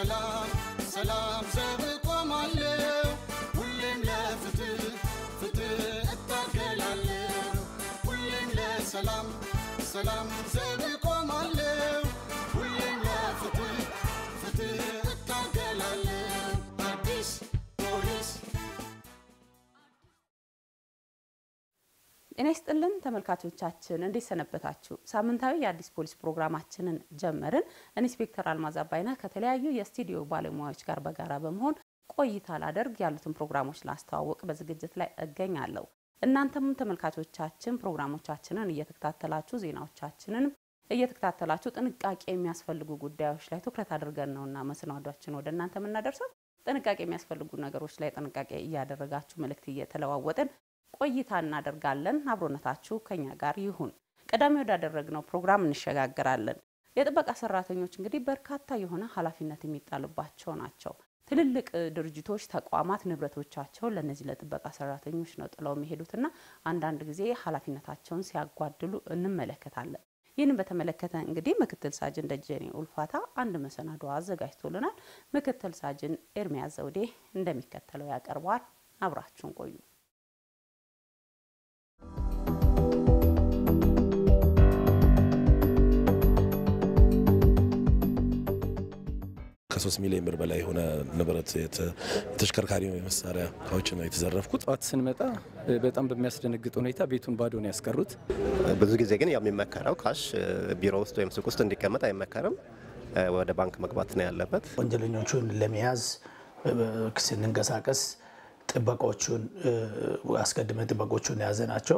ለሰላም ሰላም ዘብ ቆማለሁ ሁሌም ለፍትህ ፍትህ እታገላለሁ ሁሌም ለሰላም ሰላም ዘብ ቆማለሁ ሁሌም ለፍትህ ፍትህ እታገላለሁ አዲስ ፖሊስ ጤና ይስጥልን ተመልካቾቻችን፣ እንዴት ሰነበታችሁ? ሳምንታዊ የአዲስ ፖሊስ ፕሮግራማችንን ጀመርን። ኢንስፔክተር አልማዝ አባይነህ ከተለያዩ የስቱዲዮ ባለሙያዎች ጋር በጋራ በመሆን ቆይታ ላደርግ ያሉትን ፕሮግራሞች ላስተዋወቅ በዝግጅት ላይ እገኛለሁ። እናንተም ተመልካቾቻችን ፕሮግራሞቻችንን እየተከታተላችሁ ዜናዎቻችንን እየተከታተላችሁ ጥንቃቄ የሚያስፈልጉ ጉዳዮች ላይ ትኩረት አድርገን ነውና መሰናዷችን ወደ እናንተ የምናደርሰው። ጥንቃቄ የሚያስፈልጉ ነገሮች ላይ ጥንቃቄ እያደረጋችሁ መልእክት እየተለዋወጥን ቆይታ እናደርጋለን። አብሮነታችሁ ከኛ ጋር ይሁን። ቀዳሚ ወዳደረግነው ፕሮግራም እንሸጋግራለን። የጥበቃ ሰራተኞች እንግዲህ በርካታ የሆነ ኃላፊነት የሚጣልባቸው ናቸው። ትልልቅ ድርጅቶች፣ ተቋማት ንብረቶቻቸውን ለእነዚህ ለጥበቃ ሰራተኞች ነው ጥለው የሚሄዱትና አንዳንድ ጊዜ ኃላፊነታቸውን ሲያጓድሉ እንመለከታለን። ይህንን በተመለከተ እንግዲህ ምክትል ሳጅን ደጀኔ ኡልፋታ አንድ መሰናዶ አዘጋጅቶልናል። ምክትል ሳጅን ኤርሚያስ ዘውዴ እንደሚከተለው ያቀርበዋል። አብራችሁን ቆዩ። ከሶስት ሚሊዮን ብር በላይ የሆነ ንብረት የተሽከርካሪ መሳሪያ እቃዎች ነው የተዘረፍኩት። ጠዋት ስንመጣ በጣም በሚያስደነግጥ ሁኔታ ቤቱን ባዶ ነው ያስቀሩት። ብዙ ጊዜ ግን ያው የሚመከረው ካሽ ቢሮ ውስጥ ወይም ሱቅ ውስጥ እንዲቀመጥ አይመከርም። ወደ ባንክ መግባት ነው ያለበት። ወንጀለኞቹን ለመያዝ ስንንቀሳቀስ ጥበቆቹን አስቀድመን ጥበቆቹን የያዘ ናቸው።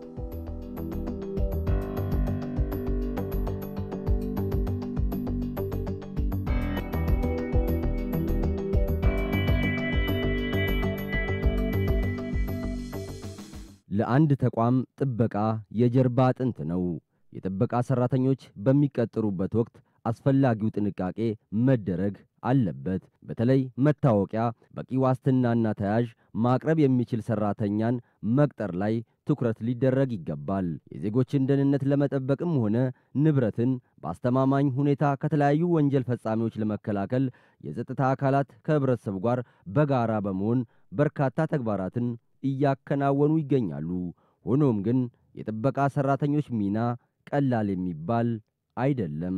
ለአንድ ተቋም ጥበቃ የጀርባ አጥንት ነው። የጥበቃ ሰራተኞች በሚቀጥሩበት ወቅት አስፈላጊው ጥንቃቄ መደረግ አለበት። በተለይ መታወቂያ፣ በቂ ዋስትናና ተያዥ ማቅረብ የሚችል ሰራተኛን መቅጠር ላይ ትኩረት ሊደረግ ይገባል። የዜጎችን ደህንነት ለመጠበቅም ሆነ ንብረትን በአስተማማኝ ሁኔታ ከተለያዩ ወንጀል ፈጻሚዎች ለመከላከል የጸጥታ አካላት ከህብረተሰቡ ጋር በጋራ በመሆን በርካታ ተግባራትን እያከናወኑ ይገኛሉ። ሆኖም ግን የጥበቃ ሰራተኞች ሚና ቀላል የሚባል አይደለም።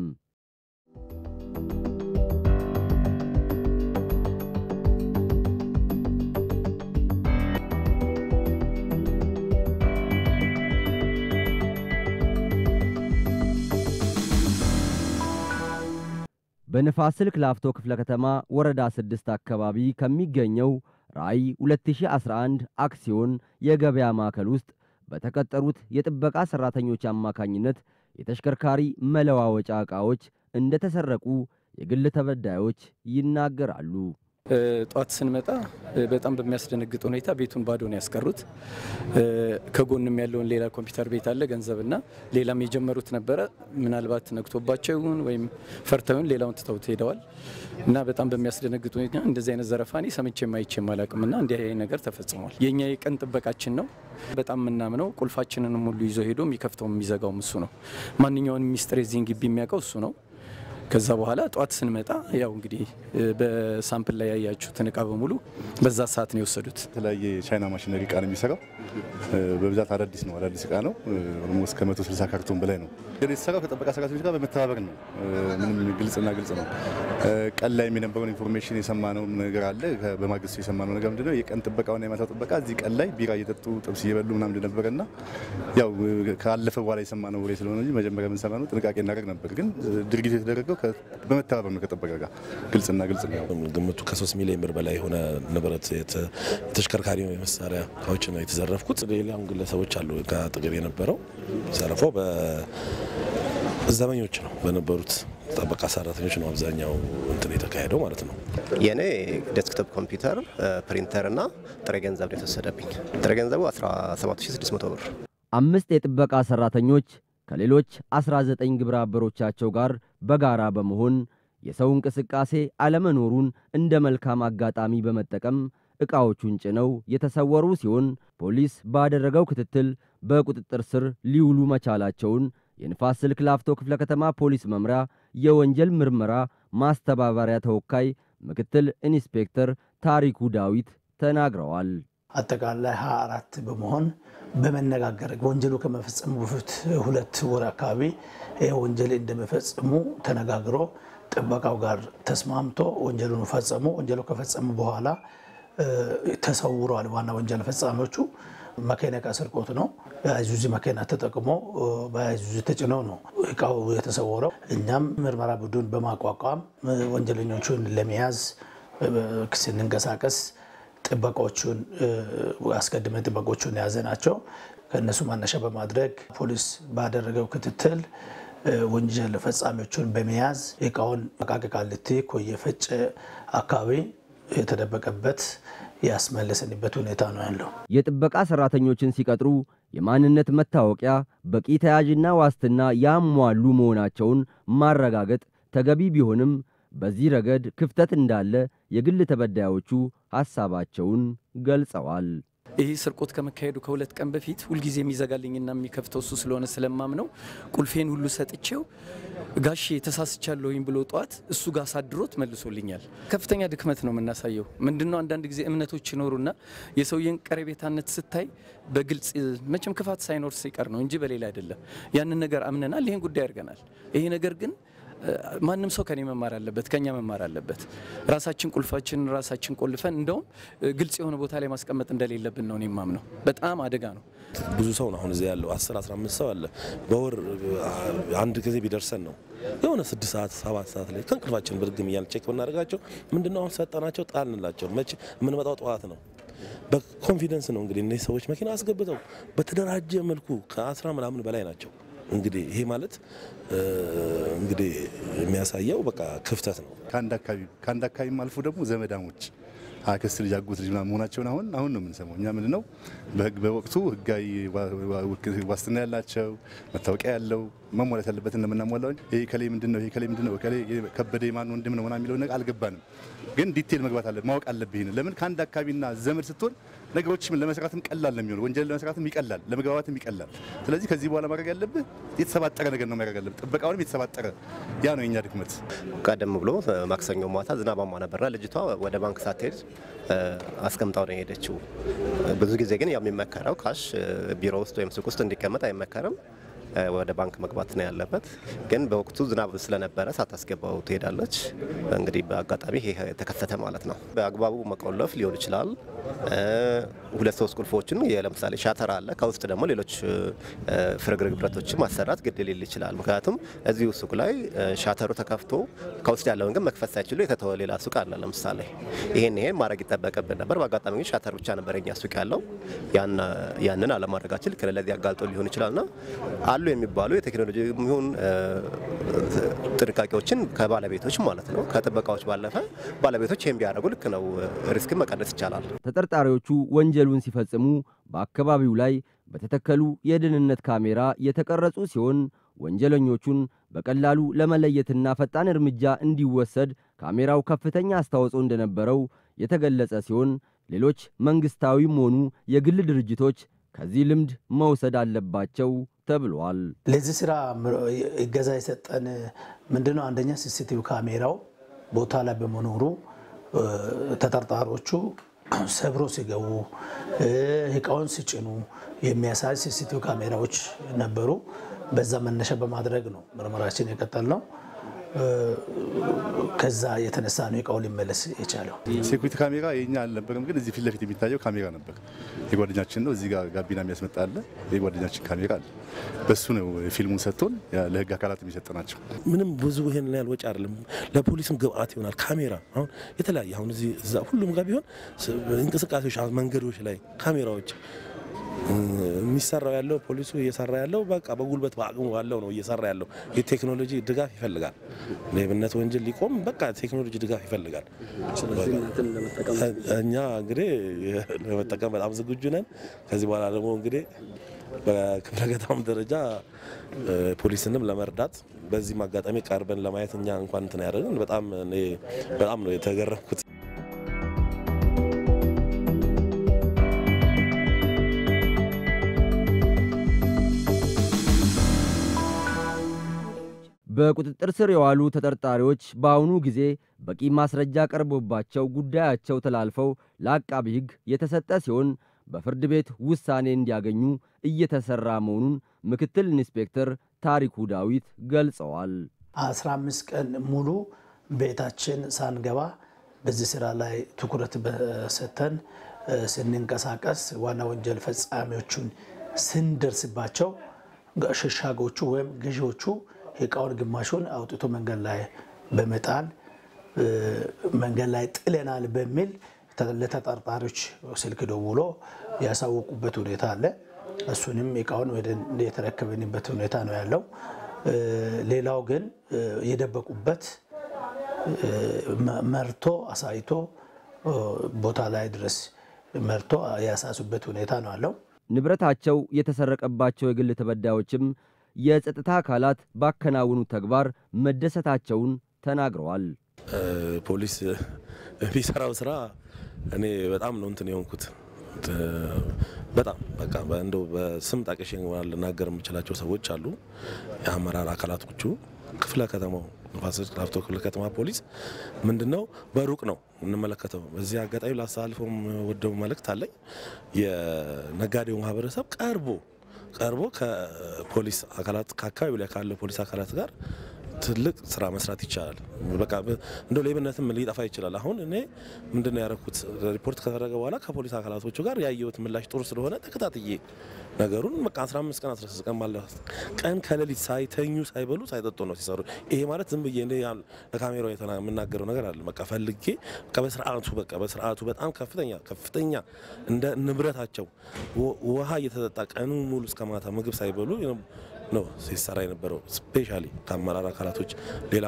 በንፋስ ስልክ ላፍቶ ክፍለ ከተማ ወረዳ ስድስት አካባቢ ከሚገኘው ራዕይ 2011 አክሲዮን የገበያ ማዕከል ውስጥ በተቀጠሩት የጥበቃ ሰራተኞች አማካኝነት የተሽከርካሪ መለዋወጫ ዕቃዎች እንደተሰረቁ የግል ተበዳዮች ይናገራሉ። ጠዋት ስንመጣ በጣም በሚያስደነግጥ ሁኔታ ቤቱን ባዶ ነው ያስቀሩት። ከጎንም ያለውን ሌላ ኮምፒውተር ቤት አለ፣ ገንዘብና ሌላም የጀመሩት ነበረ። ምናልባት ነግቶባቸው ይሁን ወይም ፈርተውን ሌላውን ትተውት ሄደዋል እና በጣም በሚያስደነግጥ ሁኔታ እንደዚህ አይነት ዘረፋ እኔ ሰምቼም አይቼም አላውቅም እና እንዲህ አይነት ነገር ተፈጽሟል። የእኛ የቀን ጥበቃችን ነው። በጣም የምናምነው ቁልፋችንንም ሁሉ ይዞ ሄዶ የሚከፍተው የሚዘጋውም እሱ ነው። ማንኛውን ሚስጥር የዚህን ግቢ የሚያውቀው እሱ ነው። ከዛ በኋላ ጠዋት ስንመጣ ያው እንግዲህ በሳምፕል ላይ ያያችሁትን እቃ በሙሉ በዛ ሰዓት ነው የወሰዱት። የተለያየ ቻይና ማሽነሪ እቃ ነው የሚሰራው። በብዛት አዳዲስ ነው፣ አዳዲስ እቃ ነው። ኦልሞስት ከ160 ካርቶን በላይ ነው የተሰራው። ከጥበቃ ሰራተኞች ጋር በመተባበር ነው። ምንም ግልጽና ግልጽ ነው። ቀን ላይ የነበረውን ኢንፎርሜሽን የሰማነው ነገር አለ። በማግስቱ የሰማነው ነገር ምንድነው? የቀን ጥበቃውና የማታ ጥበቃ እዚህ ቀን ላይ ቢራ እየጠጡ ጥብስ እየበሉ ምናምን እንደነበረና ያው ካለፈ በኋላ የሰማነው ወሬ ስለሆነ እንጂ መጀመሪያ የምንሰማነው ጥንቃቄ እናደርግ ነበር። ግን ድርጊቱ የተደረገው በመተባበር ነው ከጥበቃ ጋር ግልጽና ግልጽ ነው። ግምቱ ከሶስት ሚሊዮን ብር በላይ የሆነ ንብረት የተሽከርካሪ መሳሪያ እቃዎች ነው የተዘረፍኩት። ሌላም ግለሰቦች አሉ ከአጠገብ የነበረው ዘረፋው በዘበኞች ነው በነበሩት ጥበቃ ሰራተኞች ነው አብዛኛው እንትን የተካሄደው ማለት ነው። የእኔ ዴስክቶፕ ኮምፒውተር፣ ፕሪንተር እና ጥሬ ገንዘብ ነው የተወሰደብኝ። ጥሬ ገንዘቡ 17600 ብር። አምስት የጥበቃ ሰራተኞች ከሌሎች 19 ግብረ አበሮቻቸው ጋር በጋራ በመሆን የሰው እንቅስቃሴ አለመኖሩን እንደ መልካም አጋጣሚ በመጠቀም ዕቃዎቹን ጭነው የተሰወሩ ሲሆን ፖሊስ ባደረገው ክትትል በቁጥጥር ስር ሊውሉ መቻላቸውን የንፋስ ስልክ ላፍቶ ክፍለ ከተማ ፖሊስ መምሪያ የወንጀል ምርመራ ማስተባበሪያ ተወካይ ምክትል ኢንስፔክተር ታሪኩ ዳዊት ተናግረዋል። አጠቃላይ 24 በመሆን በመነጋገር ወንጀሉ ከመፈጸሙ በፊት ሁለት ወር አካባቢ ይህ ወንጀል እንደመፈጸሙ ተነጋግሮ ጥበቃው ጋር ተስማምቶ ወንጀሉን ፈጸሙ። ወንጀሉ ከፈጸሙ በኋላ ተሰውረዋል። ዋና ወንጀል ፈጻሚዎቹ መኪና ዕቃ ስርቆት ነው። የአይሱዚ መኪና ተጠቅሞ በአይሱዚ ተጭነው ነው እቃው የተሰወረው። እኛም ምርመራ ቡድን በማቋቋም ወንጀለኞቹን ለመያዝ ስንንቀሳቀስ ጥበቃዎቹን አስቀድመን ጥበቆቹን የያዘ ናቸው። ከእነሱ ማነሻ በማድረግ ፖሊስ ባደረገው ክትትል ወንጀል ፈጻሚዎቹን በመያዝ እቃውን አቃቂ ቃሊቲ ኮየ ፈጬ አካባቢ የተደበቀበት ያስመለስንበት ሁኔታ ነው ያለው። የጥበቃ ሰራተኞችን ሲቀጥሩ የማንነት መታወቂያ፣ በቂ ተያዥና ዋስትና ያሟሉ መሆናቸውን ማረጋገጥ ተገቢ ቢሆንም በዚህ ረገድ ክፍተት እንዳለ የግል ተበዳዮቹ ሐሳባቸውን ገልጸዋል። ይህ ስርቆት ከመካሄዱ ከሁለት ቀን በፊት ሁልጊዜ የሚዘጋልኝና የሚከፍተው እሱ ስለሆነ ስለማምነው ቁልፌን ሁሉ ሰጥቼው ጋሼ ተሳስቻለሁኝ ብሎ ጠዋት እሱ ጋር አሳድሮት መልሶልኛል። ከፍተኛ ድክመት ነው የምናሳየው። ምንድነው አንዳንድ ጊዜ እምነቶች ይኖሩና የሰውየን ቀረቤታነት ስታይ በግልጽ መቼም ክፋት ሳይኖር ሲቀር ነው እንጂ በሌላ አይደለም። ያንን ነገር አምነናል። ይህን ጉዳይ አድርገናል። ይሄ ነገር ግን ማንም ሰው ከኔ መማር አለበት፣ ከኛ መማር አለበት። ራሳችን ቁልፋችን ራሳችን ቆልፈን እንደውም ግልጽ የሆነ ቦታ ላይ ማስቀመጥ እንደሌለብን ነው እኔ የማምነው። በጣም አደጋ ነው። ብዙ ሰው ነው አሁን እዚህ ያለው 10 15 ሰው አለ። በወር አንድ ጊዜ ቢደርሰን ነው የሆነ ስድስት ሰዓት ሰባት ሰዓት ላይ ከእንቅልፋችን ብርግም እያልን ቼክ ብናደርጋቸው ምንድነው አሁን ሰጠናቸው ጣልንላቸው። መቼ የምንመጣው ጠዋት ነው። በኮንፊደንስ ነው እንግዲህ እነዚህ ሰዎች መኪና አስገብተው በተደራጀ መልኩ ከአስራ ምናምን በላይ ናቸው። እንግዲህ ይሄ ማለት እንግዲህ የሚያሳየው በቃ ክፍተት ነው። ከአንድ አካባቢ ከአንድ አካባቢም አልፎ ደግሞ ዘመዳሞች አክስት ልጅ አጎት ልጅ ምናምን መሆናቸውን አሁን አሁን ነው የምንሰማው። እኛ ምንድን ነው በህግ በወቅቱ ህጋዊ ዋስትና ያላቸው መታወቂያ ያለው መሟላት ያለበት እንደምናሟላው ይሄ ከሌ ምንድን ነው ይሄ ከሌ ምንድን ነው ከሌ ከበደ የማን ወንድም ነው ምናምን የሚለው ነገር አልገባንም። ግን ዲቴል መግባት አለ ማወቅ አለብህ። ይሄን ለምን ከአንድ አካባቢና ዘመድ ስትሆን ነገሮችም ለመስራትም ቀላል ነው የሚሆነው። ወንጀል ለመስራትም ይቀላል፣ ለመግባባትም ይቀላል። ስለዚህ ከዚህ በኋላ ማድረግ ያለብህ የተሰባጠረ ነገር ነው ማድረግ ያለብህ። ጥበቃውንም የተሰባጠረ ያ ነው የኛ ድክመት። ቀደም ብሎ ማክሰኞ ማታ ዝናባማ ነበርና ልጅቷ ወደ ባንክ ሳትሄድ አስቀምጣው ነው የሄደችው። ብዙ ጊዜ ግን ያው የሚመከረው ካሽ ቢሮ ውስጥ ወይም ሱቅ ውስጥ እንዲቀመጥ አይመከርም። ወደ ባንክ መግባት ነው ያለበት። ግን በወቅቱ ዝናብ ስለነበረ ሳታስገባው ትሄዳለች። እንግዲህ በአጋጣሚ ይሄ የተከሰተ ማለት ነው። በአግባቡ መቆለፍ ሊሆን ይችላል። ሁለት ሶስት ቁልፎችን ለምሳሌ ሻተር አለ፣ ከውስጥ ደግሞ ሌሎች ፍርግርግ ብረቶችን ማሰራት ግድ ሊል ይችላል። ምክንያቱም እዚሁ ሱቅ ላይ ሻተሩ ተከፍቶ ከውስጥ ያለውን ግን መክፈት ሳይችሉ የተተወ ሌላ ሱቅ አለ። ለምሳሌ ይሄን ይሄን ማድረግ ይጠበቅብን ነበር። በአጋጣሚ ግን ሻተር ብቻ ነበር የኛ ሱቅ ያለው። ያንን አለማድረጋችን ልክ ለዚህ አጋልጦ ሊሆን ይችላልና አሉ የሚባሉ የቴክኖሎጂ ይሁን ጥንቃቄዎችን ከባለቤቶች ማለት ነው ከጥበቃዎች ባለፈ ባለቤቶች ይህን ቢያደርጉ ልክ ነው፣ ሪስክን መቀነስ ይቻላል። ተጠርጣሪዎቹ ወንጀሉን ሲፈጽሙ በአካባቢው ላይ በተተከሉ የደህንነት ካሜራ የተቀረጹ ሲሆን ወንጀለኞቹን በቀላሉ ለመለየትና ፈጣን እርምጃ እንዲወሰድ ካሜራው ከፍተኛ አስተዋጽኦ እንደነበረው የተገለጸ ሲሆን ሌሎች መንግስታዊም ሆኑ የግል ድርጅቶች ከዚህ ልምድ መውሰድ አለባቸው ተብሏል። ለዚህ ስራ እገዛ የሰጠን ምንድነው? አንደኛ ሲሲቲቪ ካሜራው ቦታ ላይ በመኖሩ ተጠርጣሪዎቹ ሰብሮ ሲገቡ እቃውን ሲጭኑ የሚያሳይ ሲሲቲቪ ካሜራዎች ነበሩ። በዛ መነሻ በማድረግ ነው ምርመራችን የቀጠል ነው። ከዛ የተነሳ ነው እቃው ሊመለስ የቻለው። ሴኩሪቲ ካሜራ የኛ አልነበረም፣ ግን እዚህ ፊት ለፊት የሚታየው ካሜራ ነበር። የጓደኛችን ነው። እዚህ ጋር ጋቢና የሚያስመጣ አለ። የጓደኛችን ካሜራ አለ። በሱ ነው ፊልሙን ሰጥቶን ለህግ አካላት የሚሰጥ ናቸው። ምንም ብዙ ይሄን ያህል ወጪ አይደለም። ለፖሊስም ግብአት ይሆናል። ካሜራ አሁን የተለያየ አሁን እዚህ እዛ ሁሉም ጋር ቢሆን እንቅስቃሴዎች፣ መንገዶች ላይ ካሜራዎች የሚሰራው ያለው ፖሊሱ እየሰራ ያለው በቃ በጉልበት በአቅሙ ባለው ነው እየሰራ ያለው። የቴክኖሎጂ ድጋፍ ይፈልጋል። ሌብነት ወንጀል ሊቆም በቃ ቴክኖሎጂ ድጋፍ ይፈልጋል። እኛ እንግዲህ ለመጠቀም በጣም ዝግጁ ነን። ከዚህ በኋላ ደግሞ እንግዲህ በክፍለ ከተማም ደረጃ ፖሊስንም ለመርዳት በዚህም አጋጣሚ ቀርበን ለማየት እኛ እንኳን እንትን ያደረግን በጣም በጣም ነው የተገረምኩት። በቁጥጥር ስር የዋሉ ተጠርጣሪዎች በአሁኑ ጊዜ በቂ ማስረጃ ቀርቦባቸው ጉዳያቸው ተላልፈው ለአቃቢ ሕግ የተሰጠ ሲሆን በፍርድ ቤት ውሳኔ እንዲያገኙ እየተሰራ መሆኑን ምክትል ኢንስፔክተር ታሪኩ ዳዊት ገልጸዋል። 15 ቀን ሙሉ ቤታችን ሳንገባ በዚህ ስራ ላይ ትኩረት በሰተን ስንንቀሳቀስ ዋና ወንጀል ፈጻሚዎቹን ስንደርስባቸው ሸሻጎቹ ወይም ገዢዎቹ እቃውን ግማሹን አውጥቶ መንገድ ላይ በመጣል መንገድ ላይ ጥለናል በሚል ለተጠርጣሪዎች ስልክ ደውሎ ያሳወቁበት ሁኔታ አለ። እሱንም እቃውን ወደ የተረከብንበት ሁኔታ ነው ያለው። ሌላው ግን የደበቁበት መርቶ አሳይቶ ቦታ ላይ ድረስ መርቶ ያሳሱበት ሁኔታ ነው ያለው። ንብረታቸው የተሰረቀባቸው የግል ተበዳዮችም የጸጥታ አካላት ባከናወኑ ተግባር መደሰታቸውን ተናግረዋል። ፖሊስ የሚሰራው ስራ እኔ በጣም ነው እንትን የሆንኩት። በጣም በቃ እንደው በስም ጠቅሼ ልናገር የምችላቸው ሰዎች አሉ። የአመራር አካላቶቹ ክፍለ ከተማው ንፋስ ስልክ ላፍቶ ክፍለ ከተማ ፖሊስ ምንድነው በሩቅ ነው እንመለከተው። በዚህ አጋጣሚ ላስተላልፈው ወደው መልእክት አለኝ። የነጋዴው ማህበረሰብ ቀርቦ ቀርቦ ከፖሊስ አካላት ከአካባቢው ላይ ካለው ፖሊስ አካላት ጋር ትልቅ ስራ መስራት ይቻላል። በቃ እንደው ሌብነትም ሊጠፋ ይችላል። አሁን እኔ ምንድን ነው ያደረኩት? ሪፖርት ከተደረገ በኋላ ከፖሊስ አካላቶቹ ጋር ያየሁት ምላሽ ጥሩ ስለሆነ ተከታትዬ ነገሩን በቃ 15 ቀን 16 ቀን ባለ ቀን ከሌሊት ሳይተኙ ሳይበሉ ሳይጠጡ ነው ሲሰሩ። ይሄ ማለት ዝም ብዬ እኔ ለካሜራው የምናገረው ነገር አለ። በቃ ፈልጌ በቃ በስርዓቱ በቃ በስርዓቱ በጣም ከፍተኛ ከፍተኛ እንደ ንብረታቸው ውሃ እየተጠጣ ቀኑ ሙሉ እስከ ማታ ምግብ ሳይበሉ ነው ሲሰራ የነበረው። ስፔሻሊ ከአመራር አካላቶች ሌላ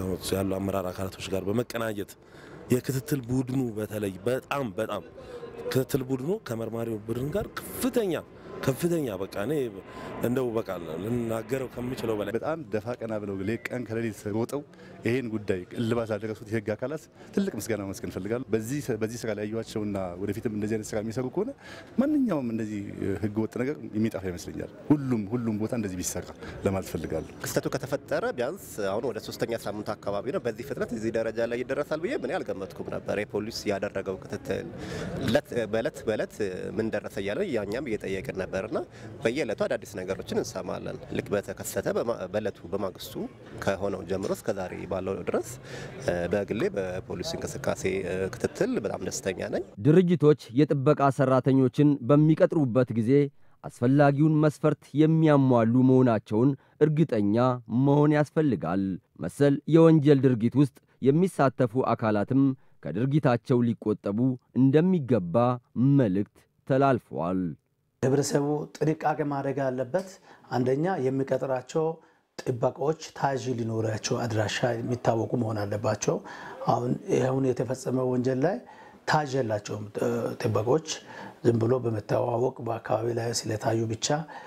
ያሉ አመራር አካላቶች ጋር በመቀናጀት የክትትል ቡድኑ በተለይ በጣም በጣም ክትትል ቡድኑ ከመርማሪው ቡድን ጋር ከፍተኛ ከፍተኛ በቃ እኔ እንደው በቃ ልናገረው ከምችለው በላይ በጣም ደፋ ቀና ብለው ቀን ከሌሊት ሮጠው ይሄን ጉዳይ እልባት ላደረሱት የህግ አካላት ትልቅ ምስጋና መስገን እፈልጋለሁ። በዚህ ስራ ላይ ያዩዋቸውና ወደፊትም እንደዚህ አይነት ስራ የሚሰሩ ከሆነ ማንኛውም እንደዚህ ህገ ወጥ ነገር የሚጠፋ ይመስለኛል። ሁሉም ሁሉም ቦታ እንደዚህ ቢሰራ ለማለት እፈልጋለሁ። ክስተቱ ከተፈጠረ ቢያንስ አሁን ወደ ሶስተኛ ሳምንት አካባቢ ነው። በዚህ ፍጥነት እዚህ ደረጃ ላይ ይደረሳል ብዬ ምን አልገመትኩም ነበር። የፖሊስ ያደረገው ክትትል በእለት በእለት ምን ደረሰ እያለ ያኛም እየጠየቅን ነበርና በየዕለቱ አዳዲስ ነገሮችን እንሰማለን። ልክ በተከሰተ በእለቱ በማግስቱ ከሆነው ጀምሮ እስከ ዛሬ ባለው ድረስ በግሌ በፖሊስ እንቅስቃሴ ክትትል በጣም ደስተኛ ነኝ። ድርጅቶች የጥበቃ ሰራተኞችን በሚቀጥሩበት ጊዜ አስፈላጊውን መስፈርት የሚያሟሉ መሆናቸውን እርግጠኛ መሆን ያስፈልጋል። መሰል የወንጀል ድርጊት ውስጥ የሚሳተፉ አካላትም ከድርጊታቸው ሊቆጠቡ እንደሚገባ መልእክት ተላልፈዋል። ህብረተሰቡ ጥንቃቄ ማድረግ ያለበት አንደኛ የሚቀጥራቸው ጥበቃዎች ታዥ ሊኖራቸው አድራሻ የሚታወቁ መሆን አለባቸው። አሁን አሁን የተፈጸመ ወንጀል ላይ ታዥ የላቸውም ጥበቆች ዝም ብሎ በመተዋወቅ በአካባቢ ላይ ስለታዩ ብቻ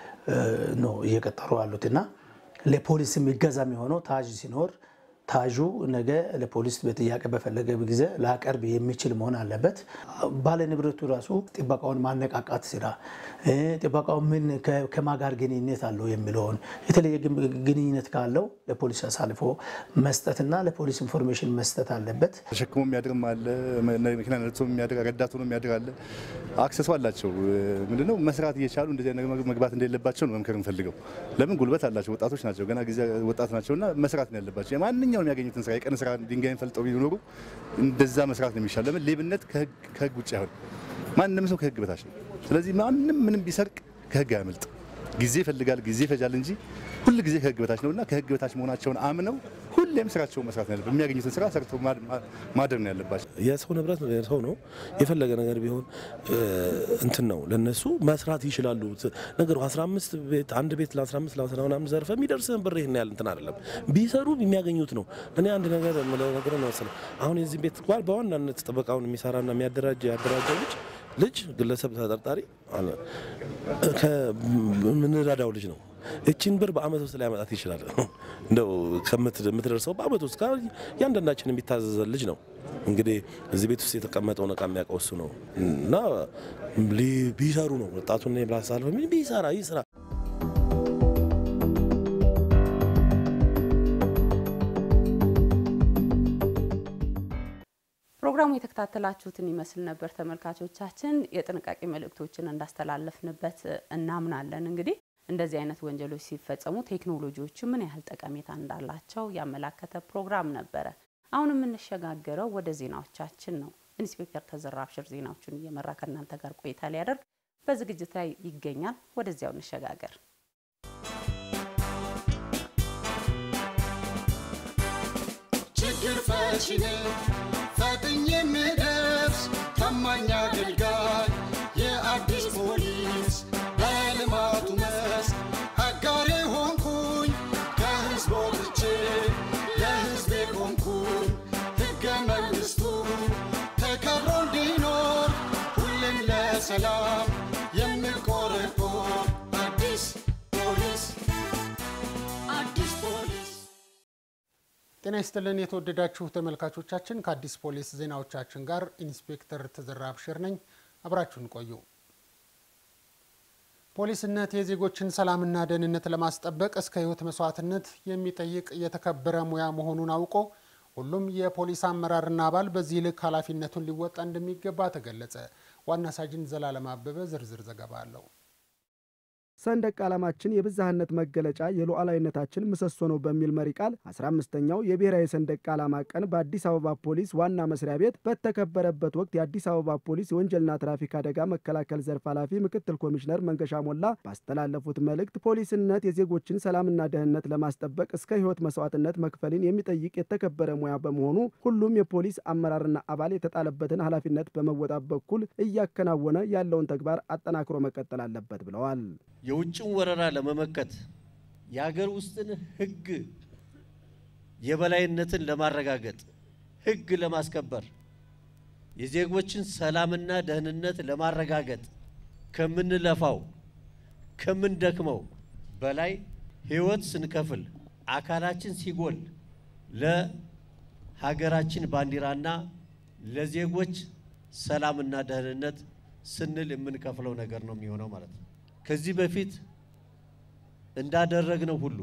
ነው እየቀጠሩ ያሉትና ለፖሊስ የሚገዛ የሚሆነው ታዥ ሲኖር ታዡ ነገ ለፖሊስ በጥያቄ በፈለገ ጊዜ ላቀርብ የሚችል መሆን አለበት። ባለ ንብረቱ ራሱ ጥበቃውን ማነቃቃት ስራ ጥበቃው ምን ከማ ጋር ግንኙነት አለው የሚለውን የተለየ ግንኙነት ካለው ለፖሊስ አሳልፎ መስጠትና ለፖሊስ ኢንፎርሜሽን መስጠት አለበት። ተሸክሞ የሚያድርም አለ፣ መኪና ነድቶ የሚያድር ረዳት ሆኖ የሚያድር አለ። አክሰሱ አላቸው። ምንድነው መስራት እየቻሉ እንደዚህ አይነት መግባት እንደሌለባቸው ነው መምከር እንፈልገው። ለምን ጉልበት አላቸው፣ ወጣቶች ናቸው፣ ገና ጊዜ ወጣት ናቸውና መስራት ነው ያለባቸው። ማንኛውም የሚያገኙትን ስራ የቀን ስራ ድንጋይን ፈልጠው ቢኖሩ እንደዛ መስራት ነው የሚሻል። ለምን ሌብነት ከህግ ውጭ አይሆን። ማንም ሰው ከህግ በታች ነው። ስለዚህ ማንም ምንም ቢሰርቅ ከህግ አያመልጥ። ጊዜ ይፈልጋል፣ ጊዜ ይፈጃል እንጂ ሁል ጊዜ ከህግ በታች ነውና ከህግ በታች መሆናቸውን አምነው ሁሌም ስራቸውን መስራት ነው ያለበት። የሚያገኙትን ስራ ሰርተው ማደር ነው ያለባቸው። የሰው ንብረት ሰው ነው። የፈለገ ነገር ቢሆን እንትን ነው ለነሱ መስራት ይችላሉ። ነገሩ 15 ቤት አንድ ቤት ለ15 ለ ምናምን ዘርፈ የሚደርስህን ብር ይህን ያህል እንትን አይደለም። ቢሰሩ የሚያገኙት ነው። እኔ አንድ ነገር የምለው ነገር ነው መሰለህ አሁን የዚህ ቤት ጓል በዋናነት ጥበቃውን የሚሰራና የሚያደራጅ ያደራጀው ልጅ ልጅ ግለሰብ ተጠርጣሪ ከምንረዳው ልጅ ነው። እችን ብር በአመት ውስጥ ሊያመጣት ይችላል። እንደው ከምትደርሰው በአመት ውስጥ እያንዳንዳችን የሚታዘዘን ልጅ ነው። እንግዲህ እዚህ ቤት ውስጥ የተቀመጠውን እቃ የሚያውቀው እሱ ነው እና ቢሰሩ ነው ወጣቱን ብላሳለሁ ቢሰራ ይስራ ፕሮግራሙ የተከታተላችሁትን ይመስል ነበር ተመልካቾቻችን። የጥንቃቄ መልእክቶችን እንዳስተላለፍንበት እናምናለን። እንግዲህ እንደዚህ አይነት ወንጀሎች ሲፈጸሙ ቴክኖሎጂዎቹ ምን ያህል ጠቀሜታ እንዳላቸው ያመላከተ ፕሮግራም ነበረ። አሁን የምንሸጋገረው ወደ ዜናዎቻችን ነው። ኢንስፔክተር ተዘራ አብሽር ዜናዎቹን እየመራ ከእናንተ ጋር ቆይታ ሊያደርግ በዝግጅት ላይ ይገኛል። ወደዚያው እንሸጋገር። ችግር ፈቺ ነኝ ፈጥኜ የምደርስ ታማኝ አገልጋይ የአዲስ ፖሊስ በልማቱ መስክ አጋሬ ሆንኩኝ ከህዝብ ወጥቼ ለህዝቤ ቆምኩኝ ሕገ መንግሥቱ ተከብሮ እንዲኖር ሁሌም ለሰላም የምቆረቆር አዲስ ፖሊስ አዲስ ፖሊስ ጤና ይስጥልን የተወደዳችሁ ተመልካቾቻችን፣ ከአዲስ ፖሊስ ዜናዎቻችን ጋር ኢንስፔክተር ተዘራ አብሽር ነኝ። አብራችሁን ቆዩ። ፖሊስነት የዜጎችን ሰላምና ደህንነት ለማስጠበቅ እስከ ህይወት መስዋዕትነት የሚጠይቅ የተከበረ ሙያ መሆኑን አውቆ ሁሉም የፖሊስ አመራርና አባል በዚህ ልክ ኃላፊነቱን ሊወጣ እንደሚገባ ተገለጸ። ዋና ሳጅን ዘላለም አበበ ዝርዝር ዘገባ አለው። ሰንደቅ ዓላማችን የብዝሃነት መገለጫ የሉዓላዊነታችን ምሰሶ ነው በሚል መሪ ቃል 15ኛው የብሔራዊ ሰንደቅ ዓላማ ቀን በአዲስ አበባ ፖሊስ ዋና መስሪያ ቤት በተከበረበት ወቅት የአዲስ አበባ ፖሊስ የወንጀልና ትራፊክ አደጋ መከላከል ዘርፍ ኃላፊ ምክትል ኮሚሽነር መንገሻ ሞላ ባስተላለፉት መልእክት ፖሊስነት የዜጎችን ሰላምና ደህንነት ለማስጠበቅ እስከ ህይወት መስዋዕትነት መክፈልን የሚጠይቅ የተከበረ ሙያ በመሆኑ ሁሉም የፖሊስ አመራርና አባል የተጣለበትን ኃላፊነት በመወጣት በኩል እያከናወነ ያለውን ተግባር አጠናክሮ መቀጠል አለበት ብለዋል። የውጭን ወረራ ለመመከት የሀገር ውስጥን ህግ የበላይነትን ለማረጋገጥ ህግ ለማስከበር የዜጎችን ሰላምና ደህንነት ለማረጋገጥ ከምንለፋው ከምንደክመው በላይ ህይወት ስንከፍል አካላችን ሲጎል ለሀገራችን ባንዲራና ለዜጎች ሰላምና ደህንነት ስንል የምንከፍለው ነገር ነው የሚሆነው ማለት ነው። ከዚህ በፊት እንዳደረግነው ሁሉ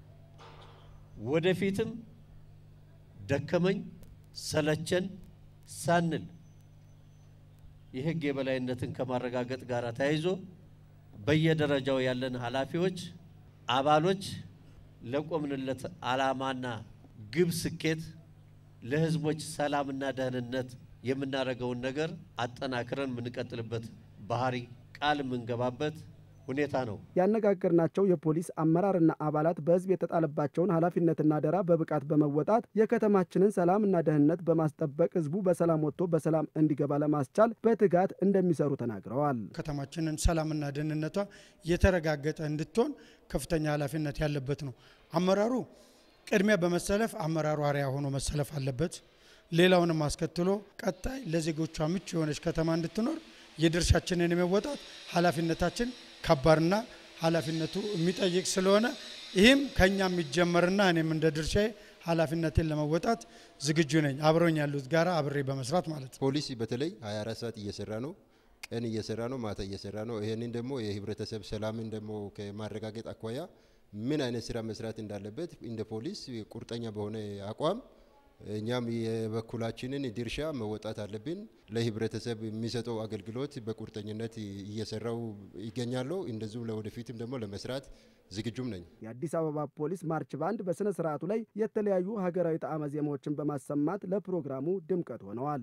ወደፊትም ደከመኝ ሰለቸን ሳንል የህግ የበላይነትን ከማረጋገጥ ጋር ተያይዞ በየደረጃው ያለን ኃላፊዎች፣ አባሎች ለቆምንለት ዓላማና ግብ ስኬት ለህዝቦች ሰላምና ደህንነት የምናደርገውን ነገር አጠናክረን የምንቀጥልበት ባህሪ ቃል የምንገባበት ሁኔታ ነው። ያነጋገርናቸው የፖሊስ አመራርና አባላት በህዝብ የተጣለባቸውን ኃላፊነትና አደራ በብቃት በመወጣት የከተማችንን ሰላምና ደህንነት በማስጠበቅ ህዝቡ በሰላም ወጥቶ በሰላም እንዲገባ ለማስቻል በትጋት እንደሚሰሩ ተናግረዋል። ከተማችንን ሰላምና ደህንነቷ የተረጋገጠ እንድትሆን ከፍተኛ ኃላፊነት ያለበት ነው። አመራሩ ቅድሚያ በመሰለፍ አመራሩ አርአያ ሆኖ መሰለፍ አለበት። ሌላውንም አስከትሎ ቀጣይ ለዜጎቿ ምቹ የሆነች ከተማ እንድትኖር የድርሻችንን የመወጣት ኃላፊነታችን ከባድና ኃላፊነቱ የሚጠይቅ ስለሆነ ይህም ከኛ የሚጀመርና እኔም እንደ ድርሻዬ ኃላፊነቴን ለመወጣት ዝግጁ ነኝ። አብረኝ ያሉት ጋራ አብሬ በመስራት ማለት ነው። ፖሊስ በተለይ 24 ሰዓት እየሰራ ነው። ቀን እየሰራ ነው፣ ማታ እየሰራ ነው። ይህንን ደግሞ የህብረተሰብ ሰላምን ደግሞ ከማረጋገጥ አኳያ ምን አይነት ስራ መስራት እንዳለበት እንደ ፖሊስ ቁርጠኛ በሆነ አቋም እኛም የበኩላችንን ድርሻ መወጣት አለብን። ለህብረተሰብ የሚሰጠው አገልግሎት በቁርጠኝነት እየሰራው ይገኛለሁ። እንደዚሁም ለወደፊትም ደግሞ ለመስራት ዝግጁም ነኝ። የአዲስ አበባ ፖሊስ ማርች ባንድ በሥነ ሥርዓቱ ላይ የተለያዩ ሀገራዊ ጣዕመ ዜማዎችን በማሰማት ለፕሮግራሙ ድምቀት ሆነዋል።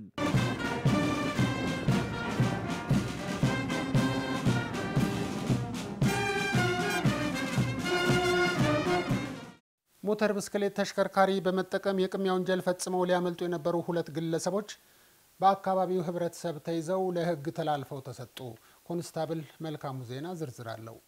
ሞተር ብስክሌት ተሽከርካሪ በመጠቀም የቅሚያ ወንጀል ፈጽመው ሊያመልጡ የነበሩ ሁለት ግለሰቦች በአካባቢው ህብረተሰብ ተይዘው ለህግ ተላልፈው ተሰጡ። ኮንስታብል መልካሙ ዜና ዝርዝር አለው።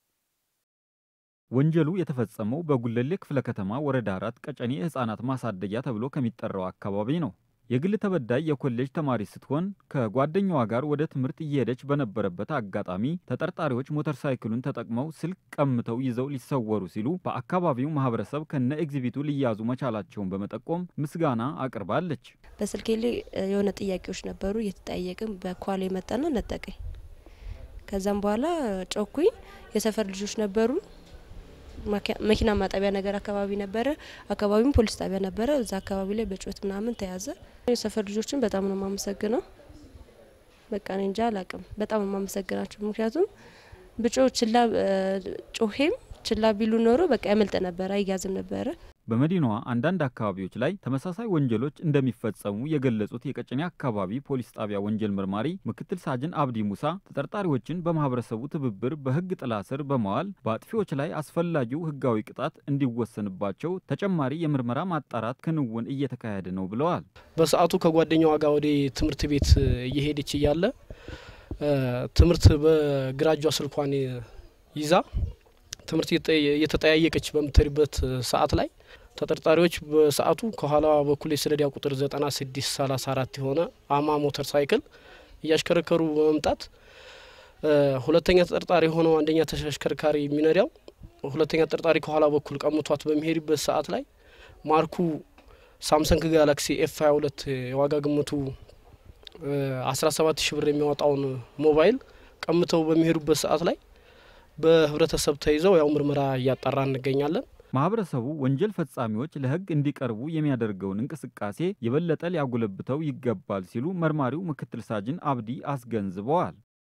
ወንጀሉ የተፈጸመው በጉለሌ ክፍለ ከተማ ወረዳ አራት ቀጨኔ ህጻናት ማሳደጊያ ተብሎ ከሚጠራው አካባቢ ነው። የግል ተበዳይ የኮሌጅ ተማሪ ስትሆን ከጓደኛዋ ጋር ወደ ትምህርት እየሄደች በነበረበት አጋጣሚ ተጠርጣሪዎች ሞተር ሳይክሉን ተጠቅመው ስልክ ቀምተው ይዘው ሊሰወሩ ሲሉ በአካባቢው ማህበረሰብ ከነ ኤግዚቢቱ ሊያዙ መቻላቸውን በመጠቆም ምስጋና አቅርባለች። በስልኬ ላይ የሆነ ጥያቄዎች ነበሩ። እየተጠያየቅን በኳል የመጣና ነጠቀኝ። ከዛም በኋላ ጮኩኝ። የሰፈር ልጆች ነበሩ። መኪና ማጠቢያ ነገር አካባቢ ነበረ። አካባቢም ፖሊስ ጣቢያ ነበረ። እዛ አካባቢ ላይ በጩኸት ምናምን ተያዘ። የሰፈር ልጆችን በጣም ነው የማመሰግነው። በቃ እኔ እንጃ አላቅም። በጣም ነው የማመሰግናቸው። ምክንያቱም ብጮ ችላ ጮሄም ችላ ቢሉ ኖሮ በቃ ያመልጥ ነበረ፣ አይያዝም ነበረ። በመዲናዋ አንዳንድ አካባቢዎች ላይ ተመሳሳይ ወንጀሎች እንደሚፈጸሙ የገለጹት የቀጨኔ አካባቢ ፖሊስ ጣቢያ ወንጀል መርማሪ ምክትል ሳጅን አብዲ ሙሳ ተጠርጣሪዎችን በማህበረሰቡ ትብብር በሕግ ጥላ ስር በመዋል በአጥፊዎች ላይ አስፈላጊው ሕጋዊ ቅጣት እንዲወሰንባቸው ተጨማሪ የምርመራ ማጣራት ክንውን እየተካሄደ ነው ብለዋል። በሰዓቱ ከጓደኛዋ ጋር ወደ ትምህርት ቤት እየሄደች እያለ ትምህርት በግራ እጇ ስልኳን ይዛ ትምህርት እየተጠያየቀች በምትሄድበት ሰዓት ላይ ተጠርጣሪዎች በሰዓቱ ከኋላ በኩል የሰሌዳ ቁጥር 9634 የሆነ አማ ሞተር ሳይክል እያሽከረከሩ በመምጣት ሁለተኛ ተጠርጣሪ የሆነው አንደኛ ተሽከርካሪ የሚነዳው ሁለተኛ ተጠርጣሪ ከኋላ በኩል ቀምቷት በሚሄድበት ሰዓት ላይ ማርኩ ሳምሰንግ ጋላክሲ ኤፍ 22 የዋጋ ግምቱ 17 ሺ ብር የሚያወጣውን ሞባይል ቀምተው በሚሄዱበት ሰዓት ላይ በህብረተሰብ ተይዘው ያው ምርመራ እያጣራ እንገኛለን። ማህበረሰቡ ወንጀል ፈጻሚዎች ለህግ እንዲቀርቡ የሚያደርገውን እንቅስቃሴ የበለጠ ሊያጎለብተው ይገባል ሲሉ መርማሪው ምክትል ሳጅን አብዲ አስገንዝበዋል።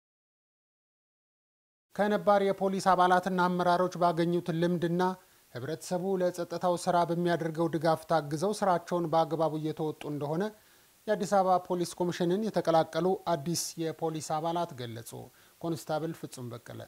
ከነባር የፖሊስ አባላትና አመራሮች ባገኙት ልምድና ህብረተሰቡ ለጸጥታው ስራ በሚያደርገው ድጋፍ ታግዘው ስራቸውን በአግባቡ እየተወጡ እንደሆነ የአዲስ አበባ ፖሊስ ኮሚሽንን የተቀላቀሉ አዲስ የፖሊስ አባላት ገለጹ። ኮንስታብል ፍጹም በቀለ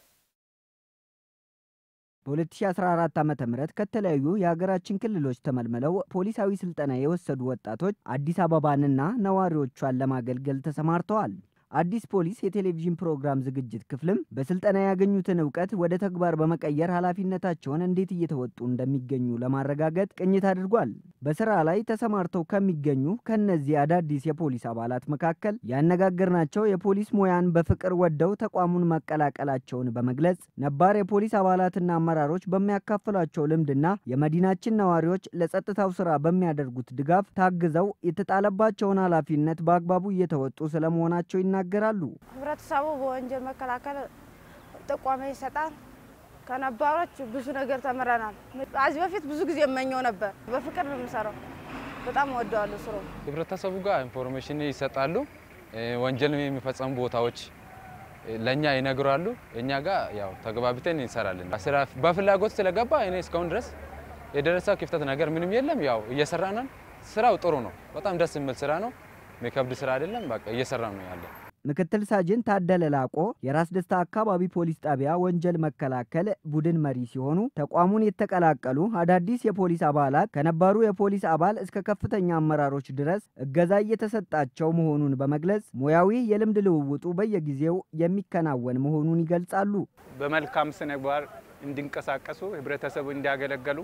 በ2014 ዓ ም ከተለያዩ የሀገራችን ክልሎች ተመልምለው ፖሊሳዊ ስልጠና የወሰዱ ወጣቶች አዲስ አበባንና ነዋሪዎቿን ለማገልገል ተሰማርተዋል። አዲስ ፖሊስ የቴሌቪዥን ፕሮግራም ዝግጅት ክፍልም በስልጠና ያገኙትን እውቀት ወደ ተግባር በመቀየር ኃላፊነታቸውን እንዴት እየተወጡ እንደሚገኙ ለማረጋገጥ ቅኝት አድርጓል። በስራ ላይ ተሰማርተው ከሚገኙ ከነዚህ አዳዲስ የፖሊስ አባላት መካከል ያነጋገርናቸው የፖሊስ ሙያን በፍቅር ወደው ተቋሙን መቀላቀላቸውን በመግለጽ ነባር የፖሊስ አባላትና አመራሮች በሚያካፍሏቸው ልምድና የመዲናችን ነዋሪዎች ለጸጥታው ስራ በሚያደርጉት ድጋፍ ታግዘው የተጣለባቸውን ኃላፊነት በአግባቡ እየተወጡ ስለመሆናቸው ይናገራሉ። ህብረተሰቡ በወንጀል መከላከል ጥቆማ ይሰጣል። ከነባሮች ብዙ ነገር ተምረናል። ከዚህ በፊት ብዙ ጊዜ እመኘው ነበር። በፍቅር ነው የምሰራው። በጣም እወደዋለሁ ስራው። ህብረተሰቡ ጋር ኢንፎርሜሽን ይሰጣሉ። ወንጀል የሚፈጸሙ ቦታዎች ለእኛ ይነግራሉ። እኛ ጋር ያው ተግባብተን እንሰራለን። ስራ በፍላጎት ስለገባ እኔ እስካሁን ድረስ የደረሰ ክፍተት ነገር ምንም የለም። ያው እየሰራናል። ስራው ጥሩ ነው። በጣም ደስ የሚል ስራ ነው። የሚከብድ ስራ አይደለም። በቃ እየሰራ ነው ያለ ምክትል ሳጅን ታደለ ላቆ የራስ ደስታ አካባቢ ፖሊስ ጣቢያ ወንጀል መከላከል ቡድን መሪ ሲሆኑ ተቋሙን የተቀላቀሉ አዳዲስ የፖሊስ አባላት ከነባሩ የፖሊስ አባል እስከ ከፍተኛ አመራሮች ድረስ እገዛ እየተሰጣቸው መሆኑን በመግለጽ ሙያዊ የልምድ ልውውጡ በየጊዜው የሚከናወን መሆኑን ይገልጻሉ። በመልካም ስነ ምግባር እንዲንቀሳቀሱ፣ ህብረተሰቡ እንዲያገለገሉ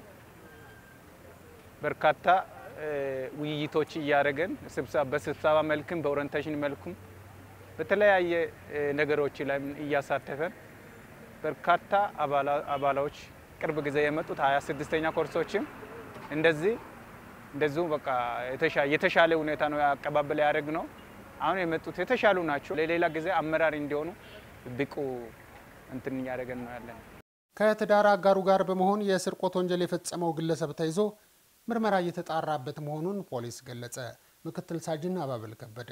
በርካታ ውይይቶች እያደረገን በስብሰባ መልክም በኦሪንቴሽን መልኩም በተለያየ ነገሮች ላይ እያሳተፈን በርካታ አባላዎች ቅርብ ጊዜ የመጡት ሀያ ስድስተኛ ኮርሶችም እንደዚህ እንደዚሁ በቃ የተሻለ ሁኔታ ነው አቀባበል ያደረግ ነው። አሁን የመጡት የተሻሉ ናቸው። ለሌላ ጊዜ አመራር እንዲሆኑ ብቁ እንትን እያደረገን ነው ያለን። ከትዳር አጋሩ ጋር በመሆን የስርቆት ወንጀል የፈጸመው ግለሰብ ተይዞ ምርመራ እየተጣራበት መሆኑን ፖሊስ ገለጸ። ምክትል ሳጅን አባበል ከበደ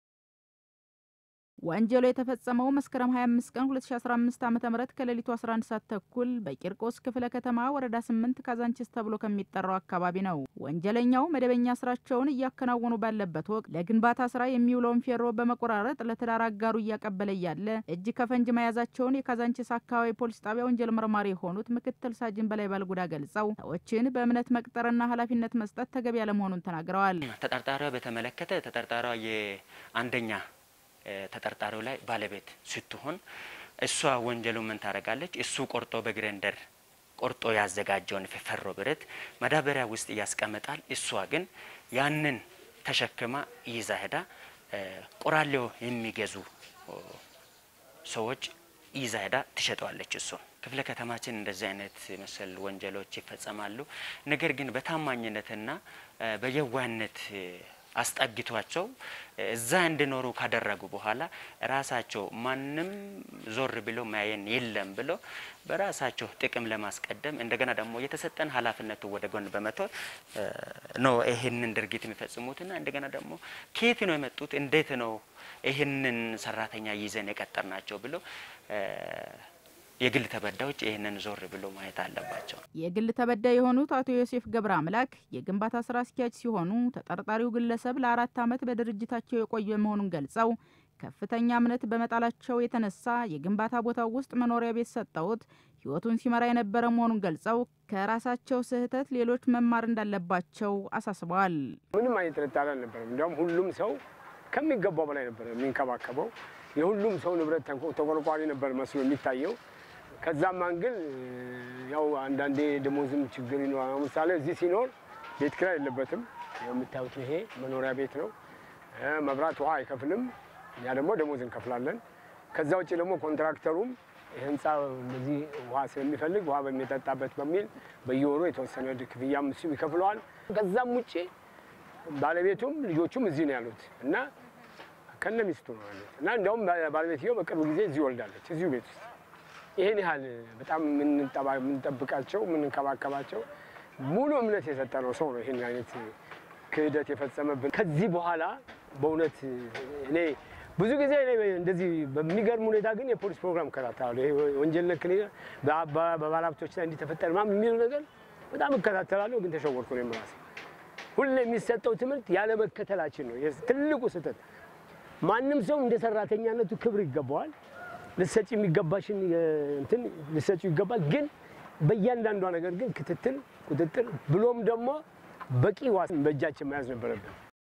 ወንጀሉ የተፈጸመው መስከረም 25 ቀን 2015 ዓ.ም ከሌሊቱ 11 ሰዓት ተኩል በቂርቆስ ክፍለ ከተማ ወረዳ 8 ካዛንቺስ ተብሎ ከሚጠራው አካባቢ ነው። ወንጀለኛው መደበኛ ስራቸውን እያከናወኑ ባለበት ወቅት ለግንባታ ስራ የሚውለውን ፌሮ በመቆራረጥ ለትዳር አጋሩ እያቀበለ እያለ እጅ ከፈንጅ መያዛቸውን የካዛንቺስ አካባቢ ፖሊስ ጣቢያ ወንጀል መርማሪ የሆኑት ምክትል ሳጅን በላይ ባልጉዳ ገልጸው ሰዎችን በእምነት መቅጠርና ኃላፊነት መስጠት ተገቢ ያለመሆኑን ተናግረዋል። ተጠርጣሪዋ በተመለከተ ተጠርጣሪዋ የአንደኛ ተጠርጣሪው ላይ ባለቤት ስትሆን እሷ ወንጀሉ ምን ታደርጋለች? እሱ ቆርጦ በግሬንደር ቆርጦ ያዘጋጀውን ፈሮ ብረት መዳበሪያ ውስጥ ያስቀምጣል። እሷ ግን ያንን ተሸክማ ይዛ ሄዳ ቆራሌው የሚገዙ ሰዎች ይዛ ሄዳ ትሸጠዋለች። እሱ ክፍለ ከተማችን እንደዚህ አይነት መሰል ወንጀሎች ይፈጸማሉ። ነገር ግን በታማኝነትና በየዋህነት አስጠግቷቸው እዛ እንዲኖሩ ካደረጉ በኋላ ራሳቸው ማንም ዞር ብሎ ማየን የለም ብሎ በራሳቸው ጥቅም ለማስቀደም እንደገና ደግሞ የተሰጠን ኃላፊነቱ ወደ ጎን በመተው ነው ይህንን ድርጊት የሚፈጽሙትና እንደገና ደግሞ ከየት ነው የመጡት እንዴት ነው ይህንን ሰራተኛ ይዘን የቀጠር ናቸው ብሎ የግል ተበዳዮች ይህንን ዞር ብሎ ማየት አለባቸው። የግል ተበዳይ የሆኑት አቶ ዮሴፍ ገብረ አምላክ የግንባታ ስራ አስኪያጅ ሲሆኑ ተጠርጣሪው ግለሰብ ለአራት ዓመት በድርጅታቸው የቆየ መሆኑን ገልጸው ከፍተኛ እምነት በመጣላቸው የተነሳ የግንባታ ቦታው ውስጥ መኖሪያ ቤት ሰጠውት ህይወቱን ሲመራ የነበረ መሆኑን ገልጸው ከራሳቸው ስህተት ሌሎች መማር እንዳለባቸው አሳስበዋል። ምንም አይነት ጥርጣሬ አልነበረም። እንዲያውም ሁሉም ሰው ከሚገባው በላይ ነበር የሚንከባከበው። የሁሉም ሰው ንብረት ተቆርቋሪ ነበር መስሎ የሚታየው። ከዛም አንግል ያው አንዳንዴ ደሞዝም ችግር ይኖራል። ለምሳሌ እዚህ ሲኖር ቤት ኪራይ የለበትም። የምታዩት ይሄ መኖሪያ ቤት ነው። መብራት ውሃ አይከፍልም። እኛ ደግሞ ደሞዝ እንከፍላለን። ከዛ ውጭ ደግሞ ኮንትራክተሩም ህንፃ እንደዚህ ውሃ ስለሚፈልግ ውሃ በሚጠጣበት በሚል በየወሩ የተወሰነ ክፍያም እሱ ይከፍለዋል። ከዛም ውጭ ባለቤቱም ልጆቹም እዚህ ነው ያሉት እና ከነ ሚስቱ ነው ያሉት እና እንዲያውም ባለቤትየው በቅርብ ጊዜ እዚህ ወልዳለች እዚሁ ቤት ውስጥ ይህን ያህል በጣም የምንጠብቃቸው የምንንከባከባቸው ሙሉ እምነት የሰጠነው ሰው ነው ይህን አይነት ክህደት የፈጸመብን። ከዚህ በኋላ በእውነት እኔ ብዙ ጊዜ እንደዚህ በሚገርም ሁኔታ ግን የፖሊስ ፕሮግራም እከታተላለሁ። ይሄ ወንጀል ነክ በባለሀብቶች ላይ እንዲተፈጠር ምናምን የሚለው ነገር በጣም እከታተላለሁ። ግን ተሸወርኩ ነው የምራሴ። ሁሌ የሚሰጠው ትምህርት ያለመከተላችን ነው ትልቁ ስህተት። ማንም ሰው እንደ ሰራተኛነቱ ክብር ይገባዋል። ልሰጪ የሚገባሽን እንትን ልሰጪው ይገባል። ግን በእያንዳንዷ ነገር ግን ክትትል፣ ቁጥጥር ብሎም ደግሞ በቂ ዋስ በእጃችን መያዝ ነበረብን።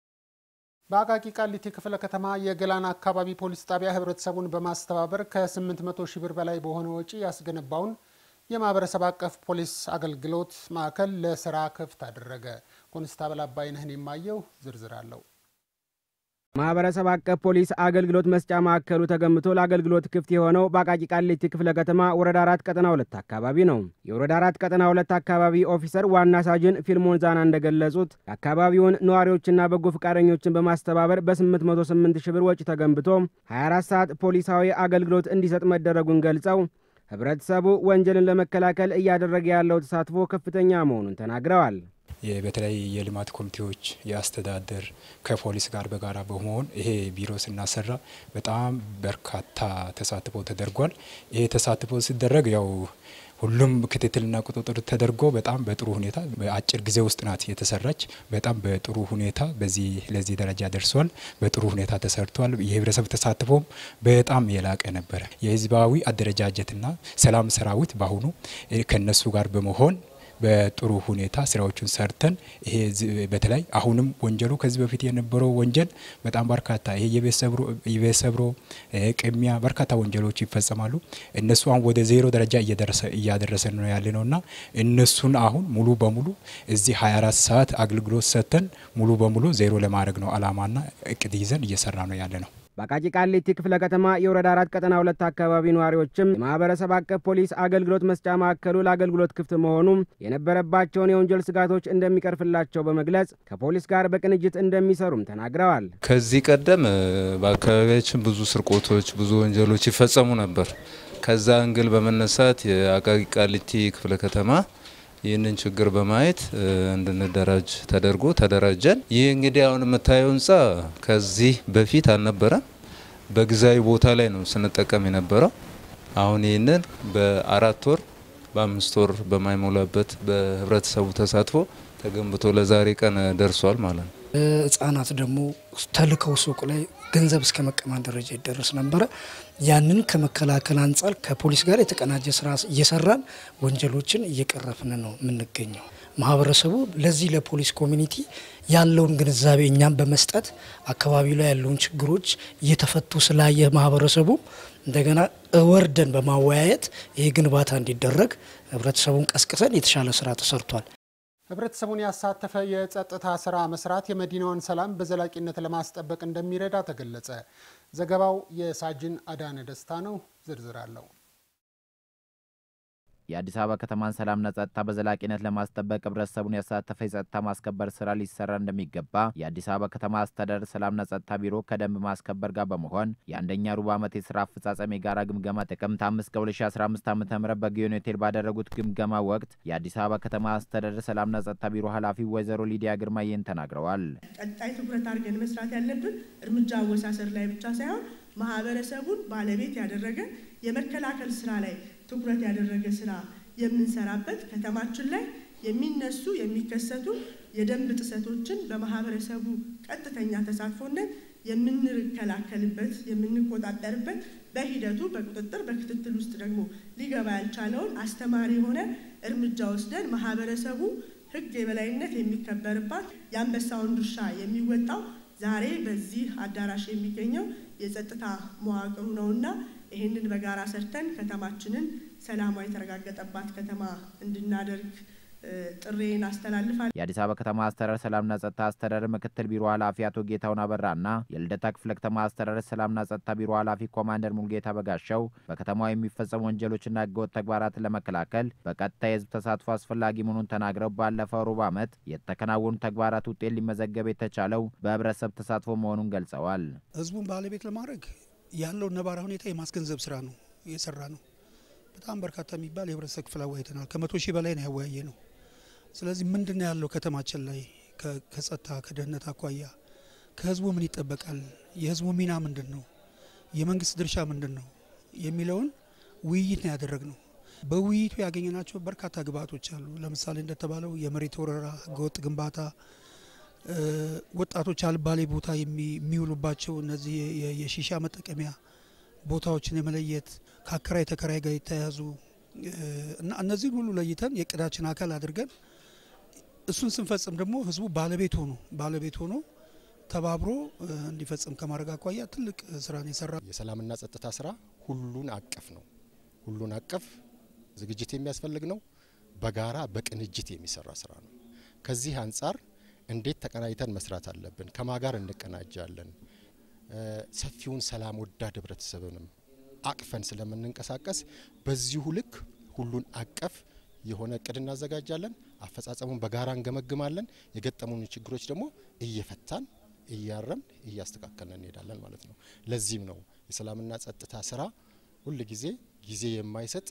በአቃቂ ቃሊቲ ክፍለ ከተማ የገላን አካባቢ ፖሊስ ጣቢያ ህብረተሰቡን በማስተባበር ከ800 ሺህ ብር በላይ በሆነ ወጪ ያስገነባውን የማህበረሰብ አቀፍ ፖሊስ አገልግሎት ማዕከል ለስራ ክፍት አደረገ። ኮንስታብል አባይነህን የማየው ዝርዝር አለው። ማህበረሰብ አቀፍ ፖሊስ አገልግሎት መስጫ ማዕከሉ ተገንብቶ ለአገልግሎት ክፍት የሆነው በአቃቂ ቃሊቲ ክፍለ ከተማ ወረዳ አራት ቀጠና ሁለት አካባቢ ነው። የወረዳ አራት ቀጠና ሁለት አካባቢ ኦፊሰር ዋና ሳጅን ፊልሞን ዛና እንደገለጹት የአካባቢውን ነዋሪዎችና በጎ ፈቃደኞችን በማስተባበር በ808 ሺህ ብር ወጪ ተገንብቶ 24 ሰዓት ፖሊሳዊ አገልግሎት እንዲሰጥ መደረጉን ገልጸው ህብረተሰቡ ወንጀልን ለመከላከል እያደረገ ያለው ተሳትፎ ከፍተኛ መሆኑን ተናግረዋል። በተለይ የልማት ኮሚቴዎች የአስተዳደር ከፖሊስ ጋር በጋራ በመሆን ይሄ ቢሮ ስናሰራ በጣም በርካታ ተሳትፎ ተደርጓል። ይሄ ተሳትፎ ሲደረግ ያው ሁሉም ክትትልና ቁጥጥር ተደርጎ በጣም በጥሩ ሁኔታ በአጭር ጊዜ ውስጥ ናት የተሰራች። በጣም በጥሩ ሁኔታ በዚህ ለዚህ ደረጃ ደርሷል። በጥሩ ሁኔታ ተሰርቷል። የህብረተሰብ ተሳትፎም በጣም የላቀ ነበረ። የህዝባዊ አደረጃጀትና ሰላም ሰራዊት በአሁኑ ከነሱ ጋር በመሆን በጥሩ ሁኔታ ስራዎቹን ሰርተን ይሄ በተለይ አሁንም ወንጀሉ ከዚህ በፊት የነበረው ወንጀል በጣም በርካታ ይሄ የቤት ሰብሮ ቅሚያ በርካታ ወንጀሎች ይፈጸማሉ። እነሱ አሁን ወደ ዜሮ ደረጃ እያደረሰ ነው ያለ ነው እና እነሱን አሁን ሙሉ በሙሉ እዚህ 24 ሰዓት አገልግሎት ሰጥተን ሙሉ በሙሉ ዜሮ ለማድረግ ነው አላማና እቅድ ይዘን እየሰራ ነው ያለ ነው። በአቃቂ ቃሊቲ ክፍለ ከተማ የወረዳ አራት ቀጠና ሁለት አካባቢ ነዋሪዎችም የማህበረሰብ አቀፍ ፖሊስ አገልግሎት መስጫ ማዕከሉ ለአገልግሎት ክፍት መሆኑም የነበረባቸውን የወንጀል ስጋቶች እንደሚቀርፍላቸው በመግለጽ ከፖሊስ ጋር በቅንጅት እንደሚሰሩም ተናግረዋል። ከዚህ ቀደም በአካባቢያችን ብዙ ስርቆቶች፣ ብዙ ወንጀሎች ይፈጸሙ ነበር። ከዛ እንግል በመነሳት የአቃቂ ቃሊቲ ክፍለ ከተማ ይህንን ችግር በማየት እንድንደራጅ ተደርጎ ተደራጀን። ይህ እንግዲህ አሁን የምታየው ህንፃ ከዚህ በፊት አልነበረም። በጊዜያዊ ቦታ ላይ ነው ስንጠቀም የነበረው። አሁን ይህንን በአራት ወር በአምስት ወር በማይሞላበት በህብረተሰቡ ተሳትፎ ተገንብቶ ለዛሬ ቀን ደርሷል ማለት ነው። ህጻናት ደግሞ ተልከው ሱቅ ላይ ገንዘብ እስከ መቀማት ደረጃ ይደረስ ነበረ። ያንን ከመከላከል አንጻር ከፖሊስ ጋር የተቀናጀ ስራ እየሰራን ወንጀሎችን እየቀረፍን ነው የምንገኘው። ማህበረሰቡ ለዚህ ለፖሊስ ኮሚኒቲ ያለውን ግንዛቤ እኛም በመስጠት አካባቢው ላይ ያለውን ችግሮች እየተፈቱ ስላየ ማህበረሰቡ እንደገና ወርደን በማወያየት ይህ ግንባታ እንዲደረግ ህብረተሰቡን ቀስቅሰን የተሻለ ስራ ተሰርቷል። ህብረተሰቡን ያሳተፈ የጸጥታ ስራ መስራት የመዲናዋን ሰላም በዘላቂነት ለማስጠበቅ እንደሚረዳ ተገለጸ። ዘገባው የሳጅን አዳነ ደስታ ነው። ዝርዝር አለው። የአዲስ አበባ ከተማን ሰላምና ጸጥታ በዘላቂነት ለማስጠበቅ ህብረተሰቡን ያሳተፈ የጸጥታ ማስከበር ስራ ሊሰራ እንደሚገባ የአዲስ አበባ ከተማ አስተዳደር ሰላምና ጸጥታ ቢሮ ከደንብ ማስከበር ጋር በመሆን የአንደኛ ሩብ ዓመት የስራ አፈጻጸም የጋራ ግምገማ ጥቅምት 5 ከ2015 ዓ ም በጊዮን ሆቴል ባደረጉት ግምገማ ወቅት የአዲስ አበባ ከተማ አስተዳደር ሰላምና ጸጥታ ቢሮ ኃላፊ ወይዘሮ ሊዲያ ግርማ ይህን ተናግረዋል። ቀጣይ ትኩረት አድርገን መስራት ያለብን እርምጃ አወሳሰር ላይ ብቻ ሳይሆን ማህበረሰቡን ባለቤት ያደረገ የመከላከል ስራ ላይ ትኩረት ያደረገ ስራ የምንሰራበት ከተማችን ላይ የሚነሱ የሚከሰቱ የደንብ ጥሰቶችን በማህበረሰቡ ቀጥተኛ ተሳትፎነት የምንከላከልበት የምንቆጣጠርበት በሂደቱ በቁጥጥር በክትትል ውስጥ ደግሞ ሊገባ ያልቻለውን አስተማሪ የሆነ እርምጃ ወስደን ማህበረሰቡ ሕግ የበላይነት የሚከበርባት የአንበሳውን ድርሻ የሚወጣው ዛሬ በዚህ አዳራሽ የሚገኘው የጸጥታ መዋቅሩ ነውና ይህንን በጋራ ሰርተን ከተማችንን ሰላሟ የተረጋገጠባት ከተማ እንድናደርግ ጥሬን አስተላልፋል። የአዲስ አበባ ከተማ አስተዳደር ሰላምና ጸጥታ አስተዳደር ምክትል ቢሮ ኃላፊ አቶ ጌታውን አበራና የልደታ ክፍለ ከተማ አስተዳደር ሰላምና ጸጥታ ቢሮ ኃላፊ ኮማንደር ሙልጌታ በጋሻው በከተማዋ የሚፈጸሙ ወንጀሎችና ህገወጥ ተግባራትን ለመከላከል በቀጥታ የህዝብ ተሳትፎ አስፈላጊ መሆኑን ተናግረው ባለፈው ሩብ ዓመት የተከናወኑ ተግባራት ውጤት ሊመዘገብ የተቻለው በህብረተሰብ ተሳትፎ መሆኑን ገልጸዋል። ህዝቡን ባለቤት ለማድረግ ያለውን ነባራዊ ሁኔታ የማስገንዘብ ስራ ነው የሰራ ነው። በጣም በርካታ የሚባል የህብረተሰብ ክፍል አወያይተናል። ከመቶ ሺህ በላይ ነው ያወያየ ነው። ስለዚህ ምንድን ነው ያለው ከተማችን ላይ ከጸጥታ ከደህንነት አኳያ ከህዝቡ ምን ይጠበቃል፣ የህዝቡ ሚና ምንድን ነው፣ የመንግስት ድርሻ ምንድን ነው የሚለውን ውይይት ነው ያደረግነው። በውይይቱ ያገኘናቸው በርካታ ግብአቶች አሉ። ለምሳሌ እንደተባለው የመሬት ወረራ፣ ህገወጥ ግንባታ፣ ወጣቶች አልባሌ ቦታ የሚውሉባቸው እነዚህ የሺሻ መጠቀሚያ ቦታዎችን የመለየት ከአከራይ ተከራይ ጋር የተያያዙ እና እነዚህን ሁሉ ለይተን የእቅዳችን አካል አድርገን እሱን ስንፈጽም ደግሞ ህዝቡ ባለቤት ሆኖ ባለቤት ሆኖ ተባብሮ እንዲፈጽም ከማድረግ አኳያ ትልቅ ስራን የሰራ የሰላምና ጸጥታ ስራ ሁሉን አቀፍ ነው። ሁሉን አቀፍ ዝግጅት የሚያስፈልግ ነው። በጋራ በቅንጅት የሚሰራ ስራ ነው። ከዚህ አንጻር እንዴት ተቀናጅተን መስራት አለብን? ከማ ጋር እንቀናጃለን? ሰፊውን ሰላም ወዳድ ህብረተሰብንም አቅፈን ስለምንንቀሳቀስ በዚሁ ልክ ሁሉን አቀፍ የሆነ እቅድ እናዘጋጃለን። አፈጻጸሙን በጋራ እንገመግማለን። የገጠሙን ችግሮች ደግሞ እየፈታን እያረምን እያስተካከልን እንሄዳለን ማለት ነው። ለዚህም ነው የሰላምና ጸጥታ ስራ ሁል ጊዜ ጊዜ የማይሰጥ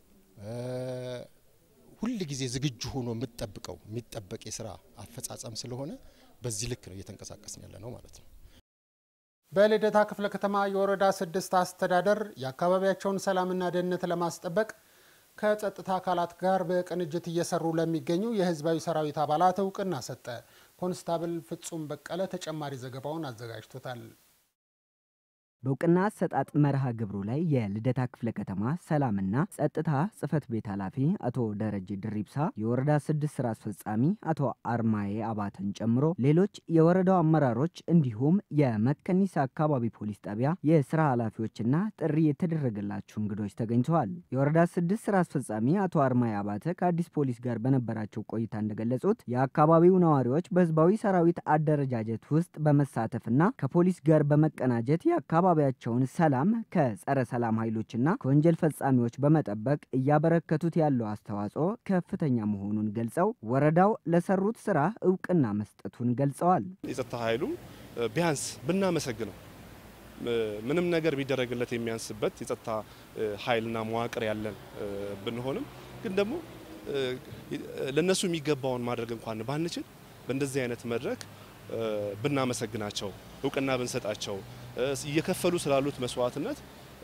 ሁል ጊዜ ዝግጁ ሆኖ የምጠብቀው የሚጠበቅ የስራ አፈጻጸም ስለሆነ በዚህ ልክ ነው እየተንቀሳቀስን ያለ ነው ማለት ነው። በልደታ ክፍለ ከተማ የወረዳ ስድስት አስተዳደር የአካባቢያቸውን ሰላምና ደህንነት ለማስጠበቅ ከጸጥታ አካላት ጋር በቅንጅት እየሰሩ ለሚገኙ የህዝባዊ ሰራዊት አባላት እውቅና ሰጠ። ኮንስታብል ፍጹም በቀለ ተጨማሪ ዘገባውን አዘጋጅቶታል። በእውቅና አሰጣጥ መርሃ ግብሩ ላይ የልደታ ክፍለ ከተማ ሰላምና ጸጥታ ጽህፈት ቤት ኃላፊ አቶ ደረጀ ድሪብሳ፣ የወረዳ ስድስት ስራ አስፈጻሚ አቶ አርማዬ አባተን ጨምሮ ሌሎች የወረዳው አመራሮች እንዲሁም የመከኒሳ አካባቢ ፖሊስ ጣቢያ የስራ ኃላፊዎችና ጥሪ የተደረገላቸው እንግዶች ተገኝተዋል። የወረዳ ስድስት ስራ አስፈጻሚ አቶ አርማዬ አባተ ከአዲስ ፖሊስ ጋር በነበራቸው ቆይታ እንደገለጹት የአካባቢው ነዋሪዎች በህዝባዊ ሰራዊት አደረጃጀት ውስጥ በመሳተፍና ከፖሊስ ጋር በመቀናጀት የአካባቢ የአካባቢያቸውን ሰላም ከጸረ ሰላም ኃይሎችና ከወንጀል ፈጻሚዎች በመጠበቅ እያበረከቱት ያለው አስተዋጽኦ ከፍተኛ መሆኑን ገልጸው ወረዳው ለሰሩት ስራ እውቅና መስጠቱን ገልጸዋል። የጸጥታ ኃይሉ ቢያንስ ብናመሰግነው ምንም ነገር ቢደረግለት የሚያንስበት የጸጥታ ኃይልና መዋቅር ያለን ብንሆንም ግን ደግሞ ለነሱ የሚገባውን ማድረግ እንኳን ባንችል በእንደዚህ አይነት መድረክ ብናመሰግናቸው እውቅና ብንሰጣቸው እየከፈሉ ስላሉት መስዋዕትነት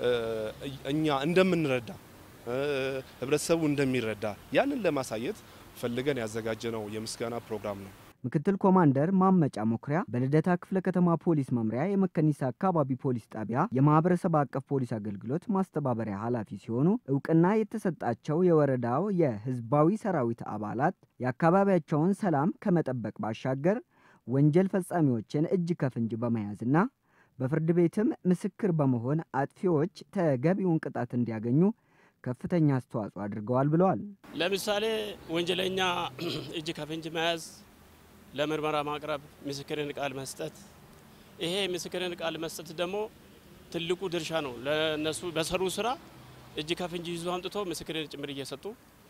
እኛ እንደምንረዳ ህብረተሰቡ እንደሚረዳ ያንን ለማሳየት ፈልገን ያዘጋጀነው የምስጋና ፕሮግራም ነው። ምክትል ኮማንደር ማመጫ ሞክሪያ በልደታ ክፍለ ከተማ ፖሊስ መምሪያ የመከኒሳ አካባቢ ፖሊስ ጣቢያ የማህበረሰብ አቀፍ ፖሊስ አገልግሎት ማስተባበሪያ ኃላፊ ሲሆኑ እውቅና የተሰጣቸው የወረዳው የህዝባዊ ሰራዊት አባላት የአካባቢያቸውን ሰላም ከመጠበቅ ባሻገር ወንጀል ፈጻሚዎችን እጅ ከፍንጅ በመያዝና በፍርድ ቤትም ምስክር በመሆን አጥፊዎች ተገቢውን ቅጣት እንዲያገኙ ከፍተኛ አስተዋጽኦ አድርገዋል ብለዋል። ለምሳሌ ወንጀለኛ እጅ ከፍንጅ መያዝ፣ ለምርመራ ማቅረብ፣ ምስክርን ቃል መስጠት። ይሄ ምስክርን ቃል መስጠት ደግሞ ትልቁ ድርሻ ነው ለነሱ በሰሩ ስራ እጅ ከፍንጅ ይዞ አምጥቶ ምስክርን ጭምር እየሰጡ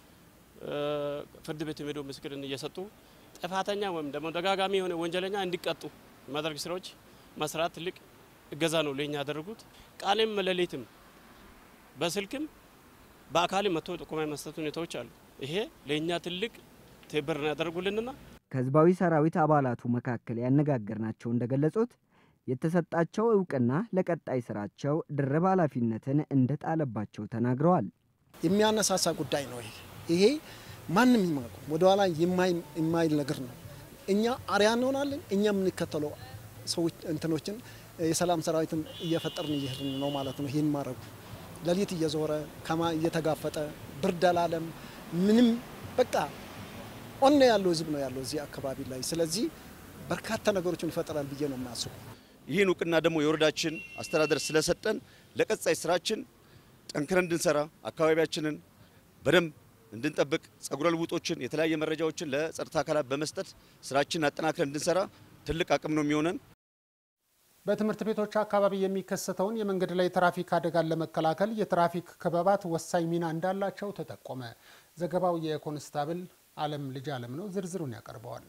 ፍርድ ቤት ሄዶ ምስክርን እየሰጡ ጥፋተኛ ወይም ደግሞ ደጋጋሚ የሆነ ወንጀለኛ እንዲቀጡ ማድረግ ስራዎች መስራት ትልቅ እገዛ ነው ለኛ ያደረጉት። ቃልም ሌሊትም በስልክም በአካልም መጥቶ ጥቆማ የመስጠት ሁኔታዎች አሉ። ይሄ ለእኛ ትልቅ ትብብር ነው ያደርጉልንና ከህዝባዊ ሰራዊት አባላቱ መካከል ያነጋገርናቸው እንደገለጹት የተሰጣቸው እውቅና ለቀጣይ ስራቸው ድርብ ኃላፊነትን እንደጣለባቸው ተናግረዋል። የሚያነሳሳ ጉዳይ ነው። ይሄ ይሄ ማንም ይማቁ ወደኋላ የማይል ነገር ነው። እኛ አርያ እንሆናለን። እኛ የምንከተለው ሰዎች እንትኖችን የሰላም ሰራዊትን እየፈጠርን እየሄድን ነው ማለት ነው። ይህን ማድረጉ ሌሊት እየዞረ ከማ እየተጋፈጠ ብርድ አላለም ምንም በቃ ኦነ ያለው ህዝብ ነው ያለው እዚህ አካባቢ ላይ። ስለዚህ በርካታ ነገሮችን ይፈጠራል ብዬ ነው የማስቡ። ይህን እውቅና ደግሞ የወረዳችን አስተዳደር ስለሰጠን ለቀጣይ ስራችን ጠንክረን እንድንሰራ አካባቢያችንን በደንብ እንድንጠብቅ ጸጉረ ልውጦችን የተለያየ መረጃዎችን ለጸጥታ አካላት በመስጠት ስራችንን አጠናክረን እንድንሰራ ትልቅ አቅም ነው የሚሆነን። በትምህርት ቤቶች አካባቢ የሚከሰተውን የመንገድ ላይ ትራፊክ አደጋን ለመከላከል የትራፊክ ክበባት ወሳኝ ሚና እንዳላቸው ተጠቆመ። ዘገባው የኮንስታብል አለም ልጅ አለም ነው። ዝርዝሩን ያቀርበዋል።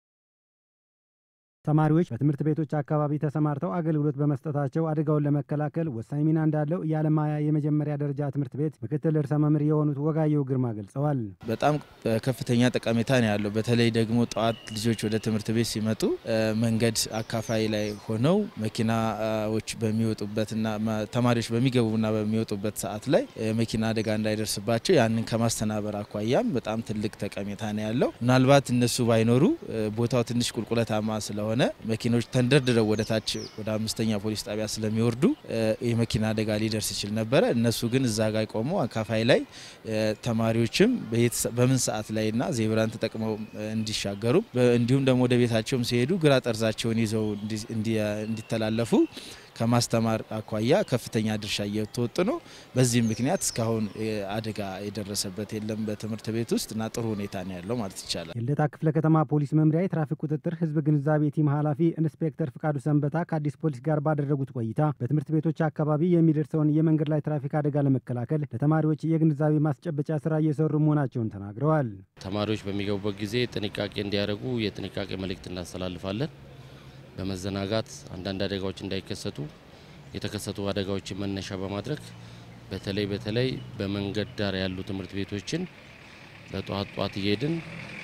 ተማሪዎች በትምህርት ቤቶች አካባቢ ተሰማርተው አገልግሎት በመስጠታቸው አደጋውን ለመከላከል ወሳኝ ሚና እንዳለው የአለማያ የመጀመሪያ ደረጃ ትምህርት ቤት ምክትል ርዕሰ መምህር የሆኑት ወጋየሁ ግርማ ገልጸዋል። በጣም ከፍተኛ ጠቀሜታ ነው ያለው። በተለይ ደግሞ ጠዋት ልጆች ወደ ትምህርት ቤት ሲመጡ መንገድ አካፋይ ላይ ሆነው መኪናዎች በሚወጡበትና ተማሪዎች በሚገቡና በሚወጡበት ሰዓት ላይ መኪና አደጋ እንዳይደርስባቸው ያንን ከማስተናበር አኳያም በጣም ትልቅ ጠቀሜታ ነው ያለው። ምናልባት እነሱ ባይኖሩ ቦታው ትንሽ ቁልቁለታማ ስለሆነ ሆነ መኪኖች ተንደርድረው ወደ ታች ወደ አምስተኛ ፖሊስ ጣቢያ ስለሚወርዱ የመኪና አደጋ ሊደርስ ይችል ነበረ። እነሱ ግን እዛ ጋር ቆመው አካፋይ ላይ ተማሪዎችም በምን ሰዓት ላይና ዜብራን ተጠቅመው እንዲሻገሩ እንዲሁም ደግሞ ወደ ቤታቸውም ሲሄዱ ግራ ጠርዛቸውን ይዘው እንዲተላለፉ ከማስተማር አኳያ ከፍተኛ ድርሻ እየተወጡ ነው። በዚህም ምክንያት እስካሁን አደጋ የደረሰበት የለም በትምህርት ቤት ውስጥ እና ጥሩ ሁኔታ ነው ያለው ማለት ይቻላል። የልደታ ክፍለ ከተማ ፖሊስ መምሪያ የትራፊክ ቁጥጥር ህዝብ ግንዛቤ ቲም ኃላፊ ኢንስፔክተር ፍቃዱ ሰንበታ ከአዲስ ፖሊስ ጋር ባደረጉት ቆይታ በትምህርት ቤቶች አካባቢ የሚደርሰውን የመንገድ ላይ ትራፊክ አደጋ ለመከላከል ለተማሪዎች የግንዛቤ ማስጨበጫ ስራ እየሰሩ መሆናቸውን ተናግረዋል። ተማሪዎች በሚገቡበት ጊዜ ጥንቃቄ እንዲያደርጉ የጥንቃቄ መልእክት እናስተላልፋለን። በመዘናጋት አንዳንድ አደጋዎች እንዳይከሰቱ የተከሰቱ አደጋዎችን መነሻ በማድረግ በተለይ በተለይ በመንገድ ዳር ያሉ ትምህርት ቤቶችን በጠዋት ጠዋት እየሄድን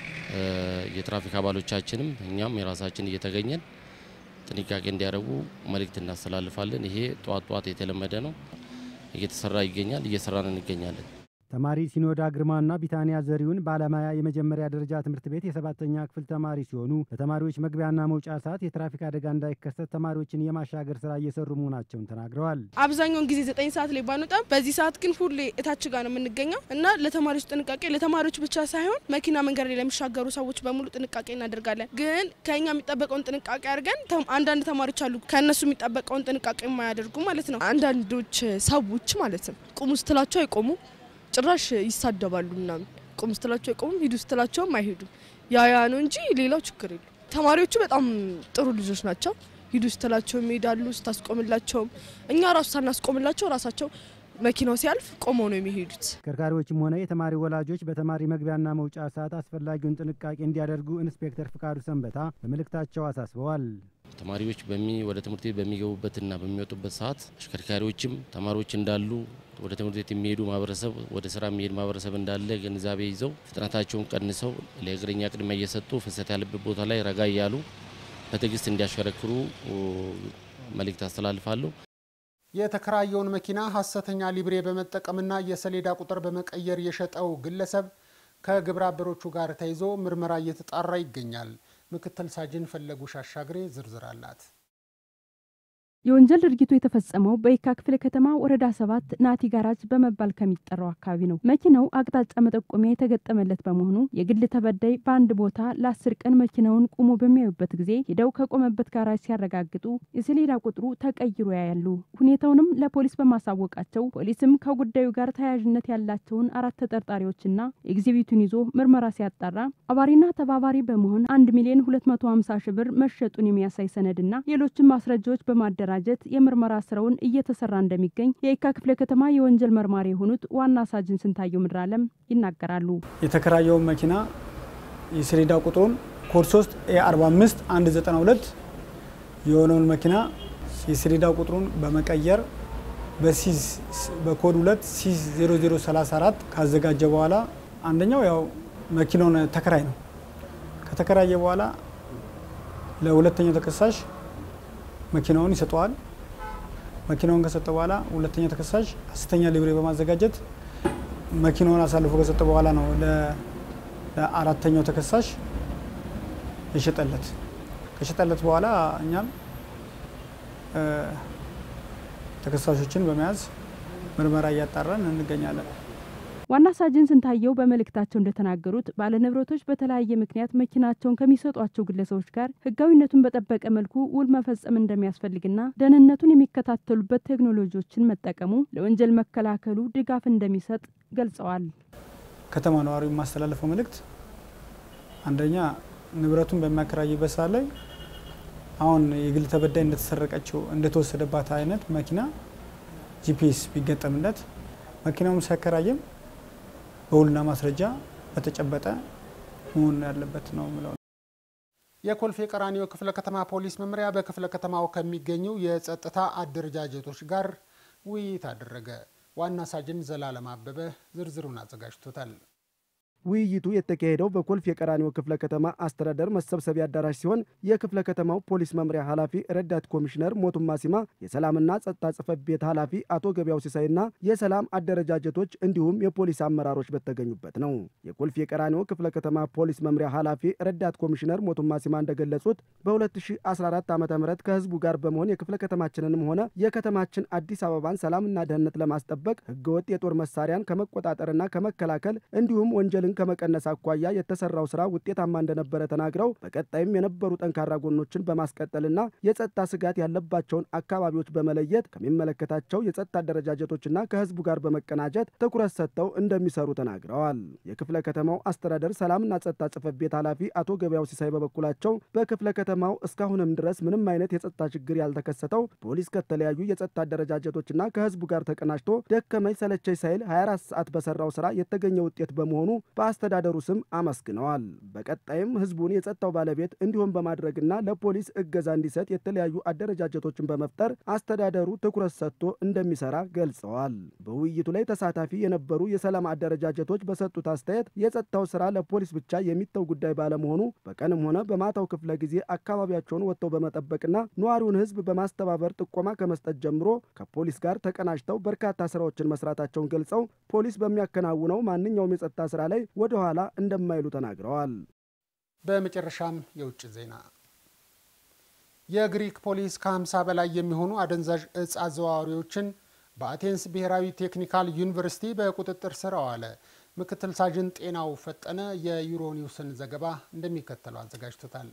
የትራፊክ አባሎቻችንም እኛም የራሳችን እየተገኘን ጥንቃቄ እንዲያደርጉ መልእክት እናስተላልፋለን። ይሄ ጠዋት ጠዋት የተለመደ ነው፣ እየተሰራ ይገኛል፣ እየሰራን እንገኛለን። ተማሪ ሲኖዳ ግርማና ቢታንያ ዘሪሁን በአለማያ የመጀመሪያ ደረጃ ትምህርት ቤት የሰባተኛ ክፍል ተማሪ ሲሆኑ በተማሪዎች መግቢያና መውጫ ሰዓት የትራፊክ አደጋ እንዳይከሰት ተማሪዎችን የማሻገር ስራ እየሰሩ መሆናቸውን ተናግረዋል። አብዛኛውን ጊዜ ዘጠኝ ሰዓት ላይ ባንወጣም በዚህ ሰዓት ግን ሁሌ እታች ጋር ነው የምንገኘው እና ለተማሪዎች ጥንቃቄ ለተማሪዎች ብቻ ሳይሆን መኪና መንገድ ላይ ለሚሻገሩ ሰዎች በሙሉ ጥንቃቄ እናደርጋለን። ግን ከኛ የሚጠበቀውን ጥንቃቄ አድርገን አንዳንድ ተማሪዎች አሉ ከእነሱ የሚጠበቀውን ጥንቃቄ የማያደርጉ ማለት ነው። አንዳንዶች ሰዎች ማለት ነው ቁሙ ስትላቸው አይቆሙ ጭራሽ ይሳደባሉ ምናምን። ቁም ስትላቸው አይቆሙም፣ ሂዱ ስትላቸውም አይሄዱም። ያ ያ ነው እንጂ ሌላው ችግር የለም። ተማሪዎቹ በጣም ጥሩ ልጆች ናቸው። ሂዱ ስትላቸውም ይሄዳሉ፣ ስታስቆምላቸውም እኛ ራሱ ሳናስቆምላቸው ራሳቸው መኪናው ሲያልፍ ቆመው ነው የሚሄዱት። ተሽከርካሪዎችም ሆነ የተማሪ ወላጆች በተማሪ መግቢያና መውጫ ሰዓት አስፈላጊውን ጥንቃቄ እንዲያደርጉ ኢንስፔክተር ፍቃዱ ሰንበታ በመልእክታቸው አሳስበዋል። ተማሪዎች ወደ ትምህርት ቤት በሚገቡበትና በሚወጡበት ሰዓት አሽከርካሪዎችም ተማሪዎች እንዳሉ ወደ ትምህርት ቤት የሚሄዱ ማህበረሰብ ወደ ስራ የሚሄድ ማህበረሰብ እንዳለ ግንዛቤ ይዘው ፍጥነታቸውን ቀንሰው ለእግረኛ ቅድሚያ እየሰጡ ፍሰት ያለበት ቦታ ላይ ረጋ እያሉ በትዕግስት እንዲያሽከረክሩ መልእክት አስተላልፋለሁ። የተከራየውን መኪና ሀሰተኛ ሊብሬ በመጠቀምና የሰሌዳ ቁጥር በመቀየር የሸጠው ግለሰብ ከግብረ አበሮቹ ጋር ተይዞ ምርመራ እየተጣራ ይገኛል። ምክትል ሳጅን ፈለጉሽ አሻግሬ ዝርዝር አላት። የወንጀል ድርጊቱ የተፈጸመው በየካ ክፍለ ከተማ ወረዳ ሰባት ናቲ ጋራጅ በመባል ከሚጠራው አካባቢ ነው። መኪናው አቅጣጫ መጠቆሚያ የተገጠመለት በመሆኑ የግል ተበዳይ በአንድ ቦታ ለአስር ቀን መኪናውን ቁሞ በሚያዩበት ጊዜ ሄደው ከቆመበት ጋራጅ ሲያረጋግጡ የሰሌዳ ቁጥሩ ተቀይሮ ያያሉ። ሁኔታውንም ለፖሊስ በማሳወቃቸው ፖሊስም ከጉዳዩ ጋር ተያያዥነት ያላቸውን አራት ተጠርጣሪዎችና ኤግዚቢቱን ይዞ ምርመራ ሲያጣራ አባሪና ተባባሪ በመሆን አንድ ሚሊዮን ሁለት መቶ ሀምሳ ሺህ ብር መሸጡን የሚያሳይ ሰነድና ሌሎችም ማስረጃዎች በማደራ በማደራጀት የምርመራ ስራውን እየተሰራ እንደሚገኝ የየካ ክፍለ ከተማ የወንጀል መርማሪ የሆኑት ዋና ሳጅን ስንታየው ምድር አለም ይናገራሉ። የተከራየውን መኪና የሰሌዳ ቁጥሩን ኮድ 3 ኤ45 192 የሆነውን መኪና የሰሌዳ ቁጥሩን በመቀየር በሲዝ በኮድ 2 ሲዝ 0034 ካዘጋጀ በኋላ አንደኛው ያው መኪናውን ተከራይ ነው። ከተከራየ በኋላ ለሁለተኛው ተከሳሽ መኪናውን ይሰጠዋል። መኪናውን ከሰጠ በኋላ ሁለተኛው ተከሳሽ ሐሰተኛ ሊብሬ በማዘጋጀት መኪናውን አሳልፎ ከሰጠ በኋላ ነው ለአራተኛው ተከሳሽ የሸጠለት። ከሸጠለት በኋላ እኛም ተከሳሾችን በመያዝ ምርመራ እያጣራን እንገኛለን። ዋና ሳጅን ስንታየው በመልእክታቸው እንደተናገሩት ባለንብረቶች በተለያየ ምክንያት መኪናቸውን ከሚሰጧቸው ግለሰቦች ጋር ሕጋዊነቱን በጠበቀ መልኩ ውል መፈጸም እንደሚያስፈልግና ደህንነቱን የሚከታተሉበት ቴክኖሎጂዎችን መጠቀሙ ለወንጀል መከላከሉ ድጋፍ እንደሚሰጥ ገልጸዋል። ከተማ ነዋሪው የማስተላለፈው መልእክት አንደኛ ንብረቱን በሚያከራይበት ሰዓት ላይ አሁን የግል ተበዳይ እንደተሰረቀችው እንደተወሰደባት አይነት መኪና ጂፒኤስ ቢገጠምለት መኪናውም ሲያከራይም በውልና ማስረጃ በተጨበጠ መሆን ያለበት ነው ምለው። የኮልፌ ቀራኒዮ ክፍለ ከተማ ፖሊስ መምሪያ በክፍለ ከተማው ከሚገኙ የጸጥታ አደረጃጀቶች ጋር ውይይት አደረገ። ዋና ሳጅን ዘላለም አበበ ዝርዝሩን አዘጋጅቶታል። ውይይቱ የተካሄደው በኮልፌ የቀራኒዮ ክፍለ ከተማ አስተዳደር መሰብሰቢያ አዳራሽ ሲሆን የክፍለ ከተማው ፖሊስ መምሪያ ኃላፊ ረዳት ኮሚሽነር ሞቱማ ሲማ፣ የሰላምና ጸጥታ ጽሕፈት ቤት ኃላፊ አቶ ገበያው ሲሳይና የሰላም አደረጃጀቶች እንዲሁም የፖሊስ አመራሮች በተገኙበት ነው። የኮልፌ የቀራኒዮ ክፍለ ከተማ ፖሊስ መምሪያ ኃላፊ ረዳት ኮሚሽነር ሞቱማ ሲማ እንደገለጹት በ2014 ዓ ም ከህዝቡ ጋር በመሆን የክፍለ ከተማችንንም ሆነ የከተማችን አዲስ አበባን ሰላምና ደህንነት ለማስጠበቅ ህገወጥ የጦር መሳሪያን ከመቆጣጠርና ከመከላከል እንዲሁም ወንጀልን ከመቀነስ አኳያ የተሰራው ስራ ውጤታማ እንደነበረ ተናግረው በቀጣይም የነበሩ ጠንካራ ጎኖችን በማስቀጠልና የጸጥታ ስጋት ያለባቸውን አካባቢዎች በመለየት ከሚመለከታቸው የጸጥታ አደረጃጀቶችና ከህዝቡ ጋር በመቀናጀት ትኩረት ሰጥተው እንደሚሰሩ ተናግረዋል። የክፍለ ከተማው አስተዳደር ሰላምና ጸጥታ ጽሕፈት ቤት ኃላፊ አቶ ገበያው ሲሳይ በበኩላቸው በክፍለ ከተማው እስካሁንም ድረስ ምንም አይነት የጸጥታ ችግር ያልተከሰተው ፖሊስ ከተለያዩ የጸጥታ አደረጃጀቶችና ከህዝቡ ጋር ተቀናጅቶ ደከመኝ ሰለቸኝ ሳይል 24 ሰዓት በሰራው ስራ የተገኘ ውጤት በመሆኑ በአስተዳደሩ ስም አመስግነዋል። በቀጣይም ህዝቡን የጸጥታው ባለቤት እንዲሆን በማድረግና ለፖሊስ እገዛ እንዲሰጥ የተለያዩ አደረጃጀቶችን በመፍጠር አስተዳደሩ ትኩረት ሰጥቶ እንደሚሰራ ገልጸዋል። በውይይቱ ላይ ተሳታፊ የነበሩ የሰላም አደረጃጀቶች በሰጡት አስተያየት የጸጥታው ስራ ለፖሊስ ብቻ የሚተው ጉዳይ ባለመሆኑ በቀንም ሆነ በማታው ክፍለ ጊዜ አካባቢያቸውን ወጥተው በመጠበቅና ነዋሪውን ህዝብ በማስተባበር ጥቆማ ከመስጠት ጀምሮ ከፖሊስ ጋር ተቀናጅተው በርካታ ስራዎችን መስራታቸውን ገልጸው ፖሊስ በሚያከናውነው ማንኛውም የጸጥታ ስራ ላይ ወደ ኋላ እንደማይሉ ተናግረዋል። በመጨረሻም የውጭ ዜና። የግሪክ ፖሊስ ከ50 በላይ የሚሆኑ አደንዛዥ እጽ አዘዋዋሪዎችን በአቴንስ ብሔራዊ ቴክኒካል ዩኒቨርሲቲ በቁጥጥር ስር አዋለ። ምክትል ሳጅን ጤናው ፈጠነ የዩሮኒውስን ዘገባ እንደሚከተለው አዘጋጅቶታል።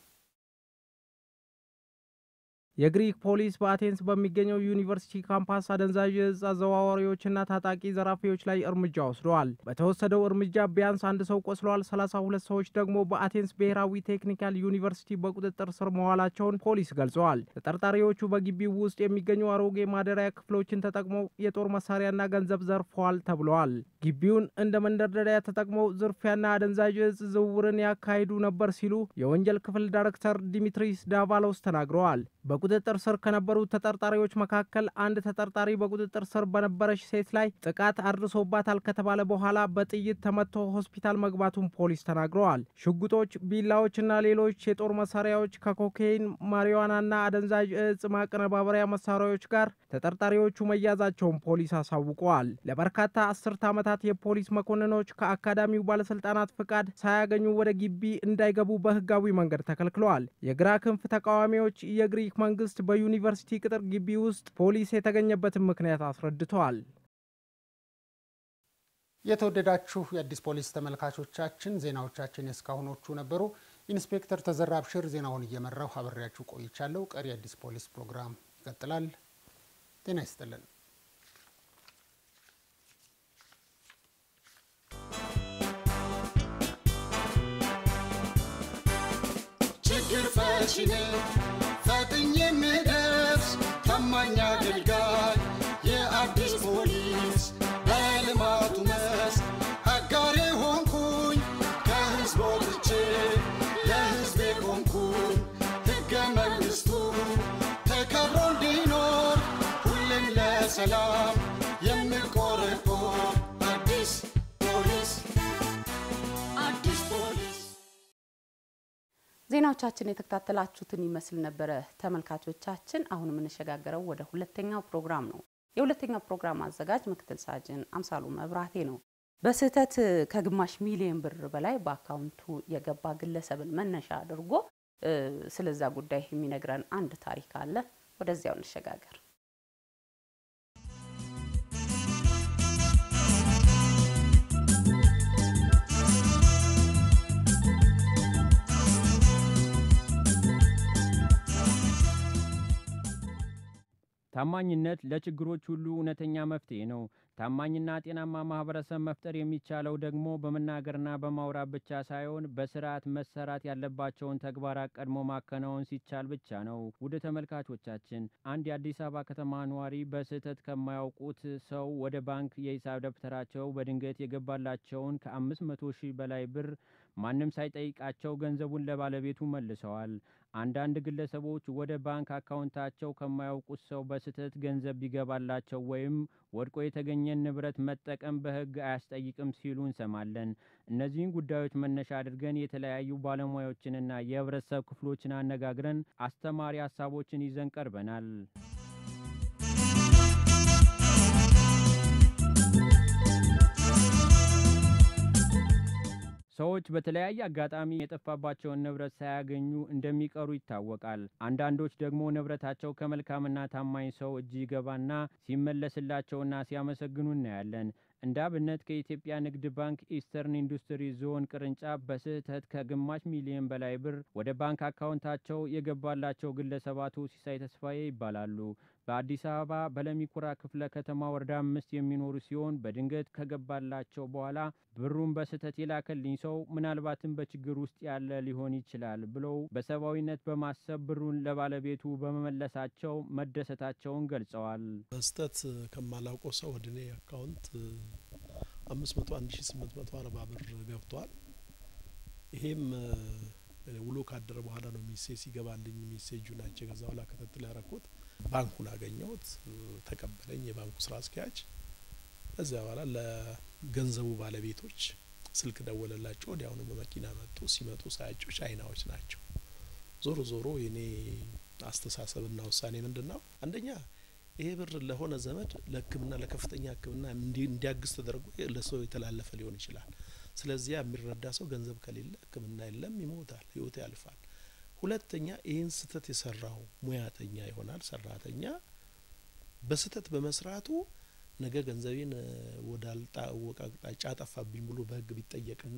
የግሪክ ፖሊስ በአቴንስ በሚገኘው ዩኒቨርሲቲ ካምፓስ አደንዛዥ እጽ አዘዋዋሪዎችና ታጣቂ ዘራፊዎች ላይ እርምጃ ወስደዋል። በተወሰደው እርምጃ ቢያንስ አንድ ሰው ቆስለዋል። ሰላሳ ሁለት ሰዎች ደግሞ በአቴንስ ብሔራዊ ቴክኒካል ዩኒቨርሲቲ በቁጥጥር ስር መዋላቸውን ፖሊስ ገልጸዋል። ተጠርጣሪዎቹ በግቢው ውስጥ የሚገኙ አሮጌ ማደሪያ ክፍሎችን ተጠቅመው የጦር መሳሪያና ገንዘብ ዘርፈዋል ተብለዋል። ግቢውን እንደ መንደርደሪያ ተጠቅመው ዝርፊያና አደንዛዥ እጽ ዝውውርን ያካሂዱ ነበር ሲሉ የወንጀል ክፍል ዳይሬክተር ዲሚትሪስ ዳቫሎስ ተናግረዋል። በቁጥጥር ስር ከነበሩት ተጠርጣሪዎች መካከል አንድ ተጠርጣሪ በቁጥጥር ስር በነበረች ሴት ላይ ጥቃት አድርሶባታል ከተባለ በኋላ በጥይት ተመቶ ሆስፒታል መግባቱን ፖሊስ ተናግረዋል። ሽጉጦች፣ ቢላዎችና ሌሎች የጦር መሳሪያዎች ከኮካይን፣ ማሪዋናና አደንዛዥ እጽ ማቀነባበሪያ መሳሪያዎች ጋር ተጠርጣሪዎቹ መያዛቸውን ፖሊስ አሳውቀዋል። ለበርካታ አስርተ ዓመታት የፖሊስ መኮንኖች ከአካዳሚው ባለስልጣናት ፍቃድ ሳያገኙ ወደ ግቢ እንዳይገቡ በህጋዊ መንገድ ተከልክለዋል። የግራ ክንፍ ተቃዋሚዎች የግሪክ መንግስት በዩኒቨርሲቲ ቅጥር ግቢ ውስጥ ፖሊስ የተገኘበትን ምክንያት አስረድተዋል። የተወደዳችሁ የአዲስ ፖሊስ ተመልካቾቻችን ዜናዎቻችን የእስካሁኖቹ ነበሩ። ኢንስፔክተር ተዘራ አብሽር ዜናውን እየመራው አብሬያችሁ ቆይቻለሁ። ቀሪ የአዲስ ፖሊስ ፕሮግራም ይቀጥላል። ጤና ይስጥልን። ችግር ፈቺ ነኝ ፈጥኜ የምደርስ ታማኝ አገልጋይ የአዲስ ፖሊስ በልማቱ መስክ አጋሬ ሆንኩኝ ከህዝብ ወጥቼ ለህዝቤ ቆምኩኝ ሕገ መንግሥቱ ተከብሮ እንዲኖር ሁሌም ለሰላም የምቆረቆር አዲስ ፖሊስ አዲስ ፖሊስ ዜናዎቻችን የተከታተላችሁትን ይመስል ነበረ ተመልካቾቻችን። አሁን የምንሸጋገረው ወደ ሁለተኛው ፕሮግራም ነው። የሁለተኛው ፕሮግራም አዘጋጅ ምክትል ሳጅን አምሳሉ መብራቴ ነው። በስህተት ከግማሽ ሚሊዮን ብር በላይ በአካውንቱ የገባ ግለሰብን መነሻ አድርጎ ስለዛ ጉዳይ የሚነግረን አንድ ታሪክ አለ። ወደዚያው እንሸጋገር። ታማኝነት ለችግሮች ሁሉ እውነተኛ መፍትሄ ነው። ታማኝና ጤናማ ማህበረሰብ መፍጠር የሚቻለው ደግሞ በመናገርና በማውራት ብቻ ሳይሆን በስርዓት መሰራት ያለባቸውን ተግባራት ቀድሞ ማከናወን ሲቻል ብቻ ነው። ውድ ተመልካቾቻችን፣ አንድ የአዲስ አበባ ከተማ ነዋሪ በስህተት ከማያውቁት ሰው ወደ ባንክ የሂሳብ ደብተራቸው በድንገት የገባላቸውን ከአምስት መቶ ሺህ በላይ ብር ማንም ሳይጠይቃቸው ገንዘቡን ለባለቤቱ መልሰዋል። አንዳንድ ግለሰቦች ወደ ባንክ አካውንታቸው ከማያውቁት ሰው በስህተት ገንዘብ ቢገባላቸው ወይም ወድቆ የተገኘን ንብረት መጠቀም በሕግ አያስጠይቅም ሲሉ እንሰማለን። እነዚህን ጉዳዮች መነሻ አድርገን የተለያዩ ባለሙያዎችንና የህብረተሰብ ክፍሎችን አነጋግረን አስተማሪ ሀሳቦችን ይዘን ቀርበናል። ሰዎች በተለያየ አጋጣሚ የጠፋባቸውን ንብረት ሳያገኙ እንደሚቀሩ ይታወቃል። አንዳንዶች ደግሞ ንብረታቸው ከመልካምና ታማኝ ሰው እጅ ይገባና ሲመለስላቸውና ሲያመሰግኑ እናያለን። እንደ አብነት ከኢትዮጵያ ንግድ ባንክ ኢስተርን ኢንዱስትሪ ዞን ቅርንጫፍ በስህተት ከግማሽ ሚሊዮን በላይ ብር ወደ ባንክ አካውንታቸው የገባላቸው ግለሰብ አቶ ሲሳይ ተስፋዬ ይባላሉ። በአዲስ አበባ በለሚኩራ ክፍለ ከተማ ወረዳ አምስት የሚኖሩ ሲሆን በድንገት ከገባላቸው በኋላ ብሩን በስህተት የላከልኝ ሰው ምናልባትም በችግር ውስጥ ያለ ሊሆን ይችላል ብለው በሰብአዊነት በማሰብ ብሩን ለባለቤቱ በመመለሳቸው መደሰታቸውን ገልጸዋል። በስህተት ከማላውቀው ሰው ወደ እኔ አካውንት አምስት መቶ አንድ ሺ ስምንት መቶ አርባ ብር ገብቷል። ይሄም ውሎ ካደረ በኋላ ነው ሜሴጅ ሲገባልኝ ሜሴጁ ናቸው ከዛ በኋላ ክትትል ያረኩት ባንኩን አገኘሁት፣ ተቀበለኝ የባንኩ ስራ አስኪያጅ። ከዚያ በኋላ ለገንዘቡ ባለቤቶች ስልክ ደወለላቸው። ወዲያውኑ በመኪና መጡ። ሲመጡ ሳያቸው ቻይናዎች ናቸው። ዞሮ ዞሮ የኔ አስተሳሰብና ውሳኔ ምንድን ነው? አንደኛ ይሄ ብር ለሆነ ዘመድ ለሕክምና ለከፍተኛ ሕክምና እንዲያግዝ ተደርጎ ለሰው የተላለፈ ሊሆን ይችላል። ስለዚያ የሚረዳ ሰው ገንዘብ ከሌለ ሕክምና የለም፣ ይሞታል፣ ህይወት ያልፋል። ሁለተኛ ይህን ስህተት የሰራው ሙያተኛ ይሆናል ሰራተኛ በስህተት በመስራቱ ነገ ገንዘቤን ወዳልታወቀ አቅጣጫ አጠፋብኝ ብሎ በህግ ቢጠየቅና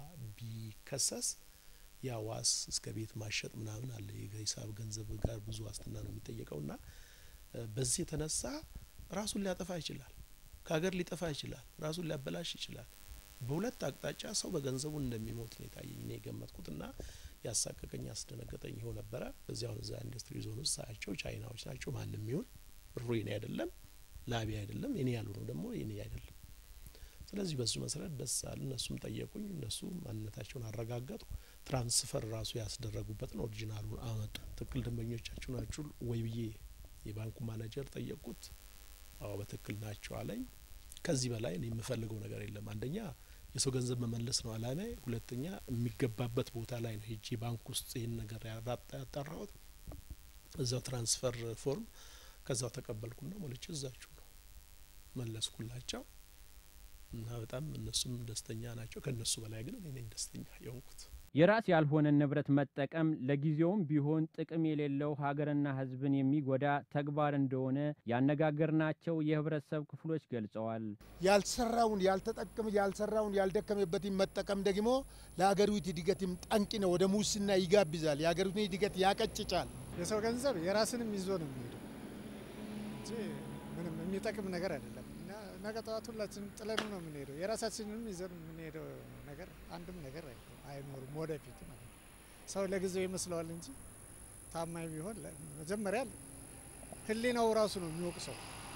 ቢከሰስ ያ ዋስ እስከ ቤት ማሸጥ ምናምን አለ። የሂሳብ ገንዘብ ጋር ብዙ ዋስትና ነው የሚጠየቀው ና በዚህ የተነሳ ራሱን ሊያጠፋ ይችላል፣ ከሀገር ሊጠፋ ይችላል፣ ራሱን ሊያበላሽ ይችላል። በሁለት አቅጣጫ ሰው በገንዘቡ እንደሚሞት ነው የታየኝ ነው የገመትኩት ና ያሳቀቀኝ ያስደነገጠኝ ይኸው ነበረ። በዚያውን እዛ ኢንዱስትሪ ዞን ውስጥ ሳያቸው ቻይናዎች ናቸው። ማንም ይሁን ብሩ የኔ አይደለም፣ ላቢ አይደለም፣ የኔ ያልሆነው ደግሞ የኔ አይደለም። ስለዚህ በሱ መሰረት ደስ አለ። እነሱም ጠየቁኝ፣ እነሱ ማንነታቸውን አረጋገጡ። ትራንስፈር ራሱ ያስደረጉበትን ኦሪጂናሉን አመጡ። ትክክል ደንበኞቻችሁ ናችሁ ወይ ብዬ የባንኩ ማኔጀር ጠየቁት። አዎ በትክክል ናቸው አለኝ። ከዚህ በላይ እኔ የምፈልገው ነገር የለም። አንደኛ የሰው ገንዘብ መመለስ ነው አላማ። ሁለተኛ የሚገባበት ቦታ ላይ ነው ሄጄ ባንክ ውስጥ ይህን ነገር ያጣራሁት። እዛው ትራንስፈር ፎርም ከዛው ተቀበልኩና ሞልቼ እዛችሁ ነው መለስኩላቸው እና በጣም እነሱም ደስተኛ ናቸው። ከእነሱ በላይ ግን እኔ ነኝ ደስተኛ የሆንኩት። የራስ ያልሆነን ንብረት መጠቀም ለጊዜውም ቢሆን ጥቅም የሌለው ሀገርና ሕዝብን የሚጎዳ ተግባር እንደሆነ ያነጋገርናቸው የህብረተሰብ ክፍሎች ገልጸዋል። ያልሰራውን ያልተጠቀመ ያልሰራውን ያልደከመበትን መጠቀም ደግሞ ለሀገሪቱ እድገትም ጠንቅ ነው። ወደ ሙስና ይጋብዛል። የሀገሪቱን እድገት ያቀጭጫል። የሰው ገንዘብ የራስንም ይዞ ነው የሚሄደው እንጂ ምንም የሚጠቅም ነገር አይደለም። ነገ ጠዋት ሁላችንም ጥለን ነው የምንሄደው። የራሳችንንም ይዘን የምንሄደው ነገር አንድም ነገር አይኖርም ወደፊት ማለት ነው። ሰው ለጊዜው ይመስለዋል እንጂ ታማኝ ቢሆን መጀመሪያ ህሊናው ራሱ ነው የሚወቅሰው።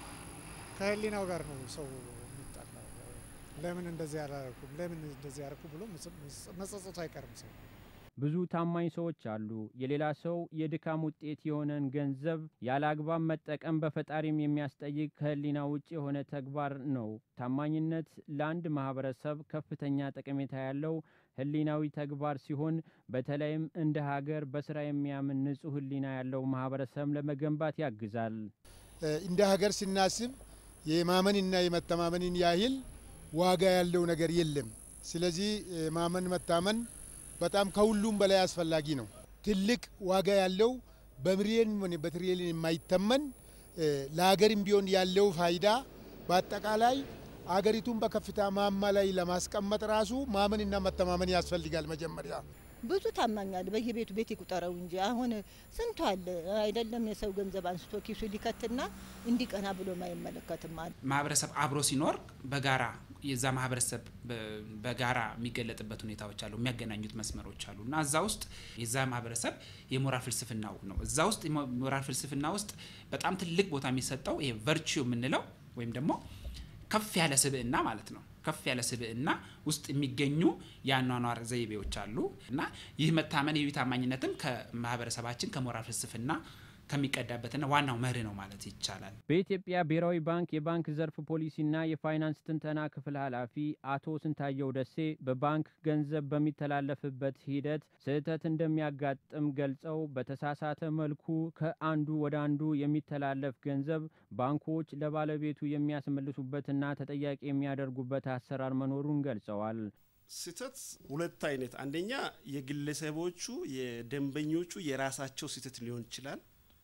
ከህሊናው ጋር ነው ሰው የሚጣላው። ለምን እንደዚህ ያላረኩም፣ ለምን እንደዚህ ያረኩ ብሎ መጸጸቱ አይቀርም ሰው ብዙ ታማኝ ሰዎች አሉ። የሌላ ሰው የድካም ውጤት የሆነን ገንዘብ ያለ አግባብ መጠቀም በፈጣሪም የሚያስጠይቅ ከህሊና ውጭ የሆነ ተግባር ነው። ታማኝነት ለአንድ ማህበረሰብ ከፍተኛ ጠቀሜታ ያለው ህሊናዊ ተግባር ሲሆን በተለይም እንደ ሀገር በስራ የሚያምን ንጹህ ህሊና ያለው ማህበረሰብ ለመገንባት ያግዛል። እንደ ሀገር ስናስብ የማመንና የመተማመንን ያህል ዋጋ ያለው ነገር የለም። ስለዚህ ማመን መታመን በጣም ከሁሉም በላይ አስፈላጊ ነው። ትልቅ ዋጋ ያለው በሚሊዮን ሆነ በትሪሊዮን የማይተመን ለሀገርም ቢሆን ያለው ፋይዳ በአጠቃላይ አገሪቱን በከፍታ ማማ ላይ ለማስቀመጥ ራሱ ማመንና መተማመን ያስፈልጋል። መጀመሪያ ብዙ ታማኛል። በየቤቱ ቤት ይቁጠረው እንጂ አሁን ስንቱ አለ አይደለም። የሰው ገንዘብ አንስቶ ኪሱ ሊከትና እንዲቀና ብሎ ማይመለከትም አለ። ማህበረሰብ አብሮ ሲኖር በጋራ የዛ ማህበረሰብ በጋራ የሚገለጥበት ሁኔታዎች አሉ፣ የሚያገናኙት መስመሮች አሉ እና እዛ ውስጥ የዛ ማህበረሰብ የሞራል ፍልስፍናው ነው። እዛ ውስጥ የሞራል ፍልስፍና ውስጥ በጣም ትልቅ ቦታ የሚሰጠው ይሄ ቨርቹ የምንለው ወይም ደግሞ ከፍ ያለ ስብዕና ማለት ነው። ከፍ ያለ ስብዕና ውስጥ የሚገኙ የአኗኗር ዘይቤዎች አሉ እና ይህ መታመን ይህ ታማኝነትም ከማህበረሰባችን ከሞራል ፍልስፍና ከሚቀዳበትና ዋናው መርህ ነው ማለት ይቻላል። በኢትዮጵያ ብሔራዊ ባንክ የባንክ ዘርፍ ፖሊሲና የፋይናንስ ትንተና ክፍል ኃላፊ አቶ ስንታየው ደሴ በባንክ ገንዘብ በሚተላለፍበት ሂደት ስህተት እንደሚያጋጥም ገልጸው በተሳሳተ መልኩ ከአንዱ ወደ አንዱ የሚተላለፍ ገንዘብ ባንኮች ለባለቤቱ የሚያስመልሱበትና ተጠያቂ የሚያደርጉበት አሰራር መኖሩን ገልጸዋል። ስህተት ሁለት አይነት፣ አንደኛ የግለሰቦቹ የደንበኞቹ የራሳቸው ስህተት ሊሆን ይችላል።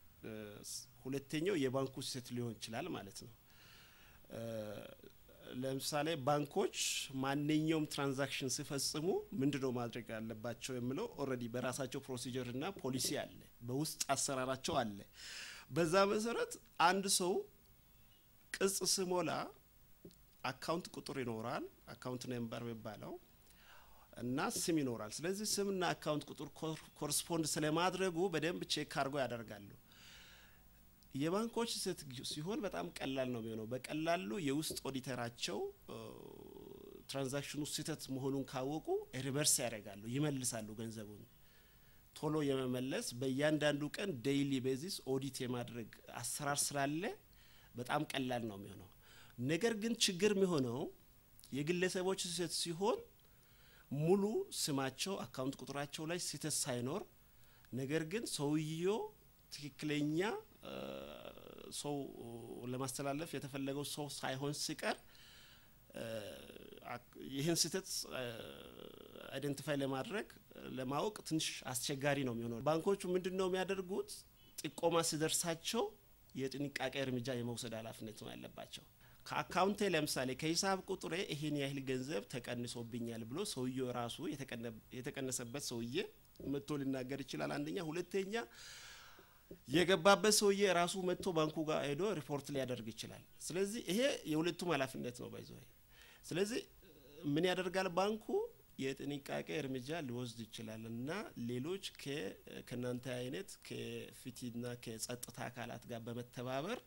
ሁለተኛው የባንኩ ስህተት ሊሆን ይችላል ማለት ነው። ለምሳሌ ባንኮች ማንኛውም ትራንዛክሽን ሲፈጽሙ ምንድነው ማድረግ ያለባቸው የሚለው ኦልሬዲ በራሳቸው ፕሮሲጀር እና ፖሊሲ አለ፣ በውስጥ አሰራራቸው አለ። በዛ መሰረት አንድ ሰው ቅጽ ስሞላ አካውንት ቁጥር ይኖራል፣ አካውንት ነምበር የሚባለው እና ስም ይኖራል። ስለዚህ ስምና አካውንት ቁጥር ኮረስፖንድ ስለማድረጉ በደንብ ቼክ አድርጎ ያደርጋሉ። የባንኮች ስህተት ሲሆን በጣም ቀላል ነው የሚሆነው። በቀላሉ የውስጥ ኦዲተራቸው ትራንዛክሽኑ ስህተት መሆኑን ካወቁ ሪቨርስ ያደርጋሉ፣ ይመልሳሉ ገንዘቡን ቶሎ የመመለስ በእያንዳንዱ ቀን ዴይሊ ቤዚስ ኦዲት የማድረግ አሰራር ስላለ በጣም ቀላል ነው የሚሆነው። ነገር ግን ችግር የሚሆነው የግለሰቦች ስህተት ሲሆን ሙሉ ስማቸው አካውንት ቁጥራቸው ላይ ስህተት ሳይኖር ነገር ግን ሰውየው ትክክለኛ ሰው ለማስተላለፍ የተፈለገው ሰው ሳይሆን ሲቀር ይህን ስህተት አይደንቲፋይ ለማድረግ ለማወቅ ትንሽ አስቸጋሪ ነው የሚሆነው። ባንኮቹ ምንድን ነው የሚያደርጉት? ጥቆማ ሲደርሳቸው የጥንቃቄ እርምጃ የመውሰድ ኃላፊነት ነው ያለባቸው። ከአካውንቴ ለምሳሌ ከሂሳብ ቁጥሬ ይሄን ያህል ገንዘብ ተቀንሶብኛል ብሎ ሰውየው ራሱ የተቀነሰበት ሰውዬ መጥቶ ሊናገር ይችላል። አንደኛ። ሁለተኛ የገባበት ሰውዬ ራሱ መጥቶ ባንኩ ጋር ሄዶ ሪፖርት ሊያደርግ ይችላል። ስለዚህ ይሄ የሁለቱም ኃላፊነት ነው ባይዘ ስለዚህ ምን ያደርጋል ባንኩ የጥንቃቄ እርምጃ ሊወስድ ይችላል እና ሌሎች ከእናንተ አይነት ከፍትህና ከጸጥታ አካላት ጋር በመተባበር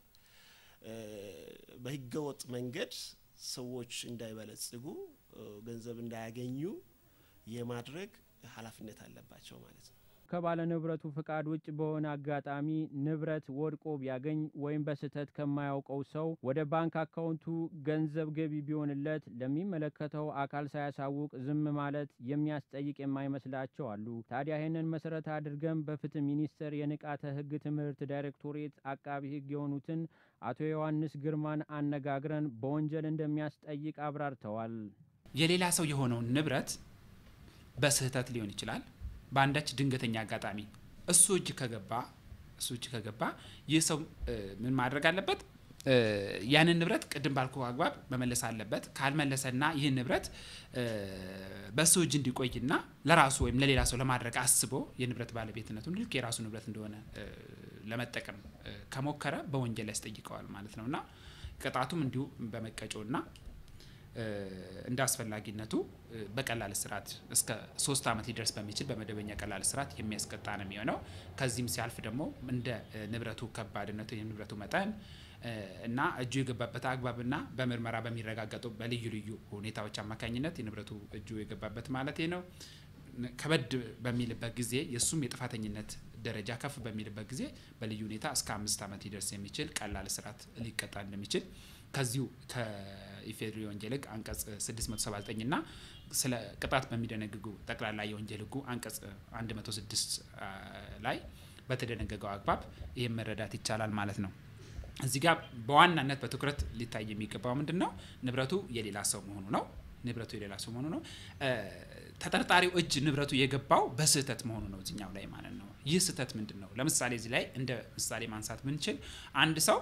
በህገወጥ መንገድ ሰዎች እንዳይበለጽጉ ገንዘብ እንዳያገኙ የማድረግ ኃላፊነት አለባቸው ማለት ነው። ከባለ ንብረቱ ፍቃድ ውጭ በሆነ አጋጣሚ ንብረት ወድቆ ቢያገኝ ወይም በስህተት ከማያውቀው ሰው ወደ ባንክ አካውንቱ ገንዘብ ገቢ ቢሆንለት ለሚመለከተው አካል ሳያሳውቅ ዝም ማለት የሚያስጠይቅ የማይመስላቸው አሉ። ታዲያ ይህንን መሰረት አድርገን በፍትህ ሚኒስቴር የንቃተ ህግ ትምህርት ዳይሬክቶሬት አቃቢ ህግ የሆኑትን አቶ ዮሐንስ ግርማን አነጋግረን በወንጀል እንደሚያስጠይቅ አብራርተዋል። የሌላ ሰው የሆነውን ንብረት በስህተት ሊሆን ይችላል በአንዳች ድንገተኛ አጋጣሚ እሱ እጅ ከገባ እሱ እጅ ከገባ ይህ ሰው ምን ማድረግ አለበት? ያንን ንብረት ቅድም ባልኩ አግባብ መመለስ አለበት። ካልመለሰና ይህን ንብረት በእሱ እጅ እንዲቆይና ለራሱ ወይም ለሌላ ሰው ለማድረግ አስቦ የንብረት ባለቤትነቱን ልክ የራሱ ንብረት እንደሆነ ለመጠቀም ከሞከረ በወንጀል ያስጠይቀዋል ማለት ነው እና ቅጣቱም እንዲሁ በመቀጮና እንደ አስፈላጊነቱ በቀላል እስራት እስከ ሶስት ዓመት ሊደርስ በሚችል በመደበኛ ቀላል እስራት የሚያስቀጣ ነው የሚሆነው። ከዚህም ሲያልፍ ደግሞ እንደ ንብረቱ ከባድነቱ የንብረቱ መጠን እና እጁ የገባበት አግባብና በምርመራ በሚረጋገጡ በልዩ ልዩ ሁኔታዎች አማካኝነት የንብረቱ እጁ የገባበት ማለት ነው ከበድ በሚልበት ጊዜ የእሱም የጥፋተኝነት ደረጃ ከፍ በሚልበት ጊዜ በልዩ ሁኔታ እስከ አምስት ዓመት ሊደርስ የሚችል ቀላል እስራት ሊቀጣ እንደሚችል ከዚሁ ከኢፌዴሪ ወንጀል ሕግ አንቀጽ 679 እና ስለ ቅጣት በሚደነግጉ ጠቅላላ የወንጀል ሕጉ አንቀጽ 106 ላይ በተደነገገው አግባብ ይህም መረዳት ይቻላል ማለት ነው። እዚህ ጋር በዋናነት በትኩረት ሊታይ የሚገባው ምንድን ነው? ንብረቱ የሌላ ሰው መሆኑ ነው። ንብረቱ የሌላ ሰው መሆኑ ነው። ተጠርጣሪው እጅ ንብረቱ የገባው በስህተት መሆኑ ነው እዚኛው ላይ ማለት ነው። ይህ ስህተት ምንድን ነው? ለምሳሌ እዚህ ላይ እንደ ምሳሌ ማንሳት ብንችል አንድ ሰው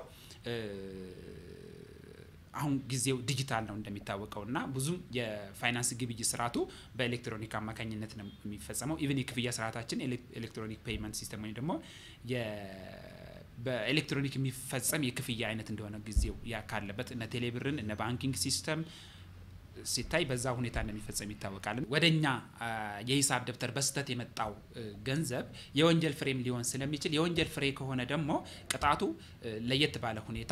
አሁን ጊዜው ዲጂታል ነው እንደሚታወቀው እና ብዙም የፋይናንስ ግብይት ስርዓቱ በኤሌክትሮኒክ አማካኝነት ነው የሚፈጸመው። ኢቨን የክፍያ ስርዓታችን ኤሌክትሮኒክ ፔይመንት ሲስተም ወይም ደግሞ በኤሌክትሮኒክ የሚፈጸም የክፍያ አይነት እንደሆነ ጊዜው ያ ካለበት እነ ቴሌብርን እነ ባንኪንግ ሲስተም ሲታይ በዛ ሁኔታ እንደሚፈጸም ይታወቃል። ወደ እኛ የሂሳብ ደብተር በስህተት የመጣው ገንዘብ የወንጀል ፍሬም ሊሆን ስለሚችል የወንጀል ፍሬ ከሆነ ደግሞ ቅጣቱ ለየት ባለ ሁኔታ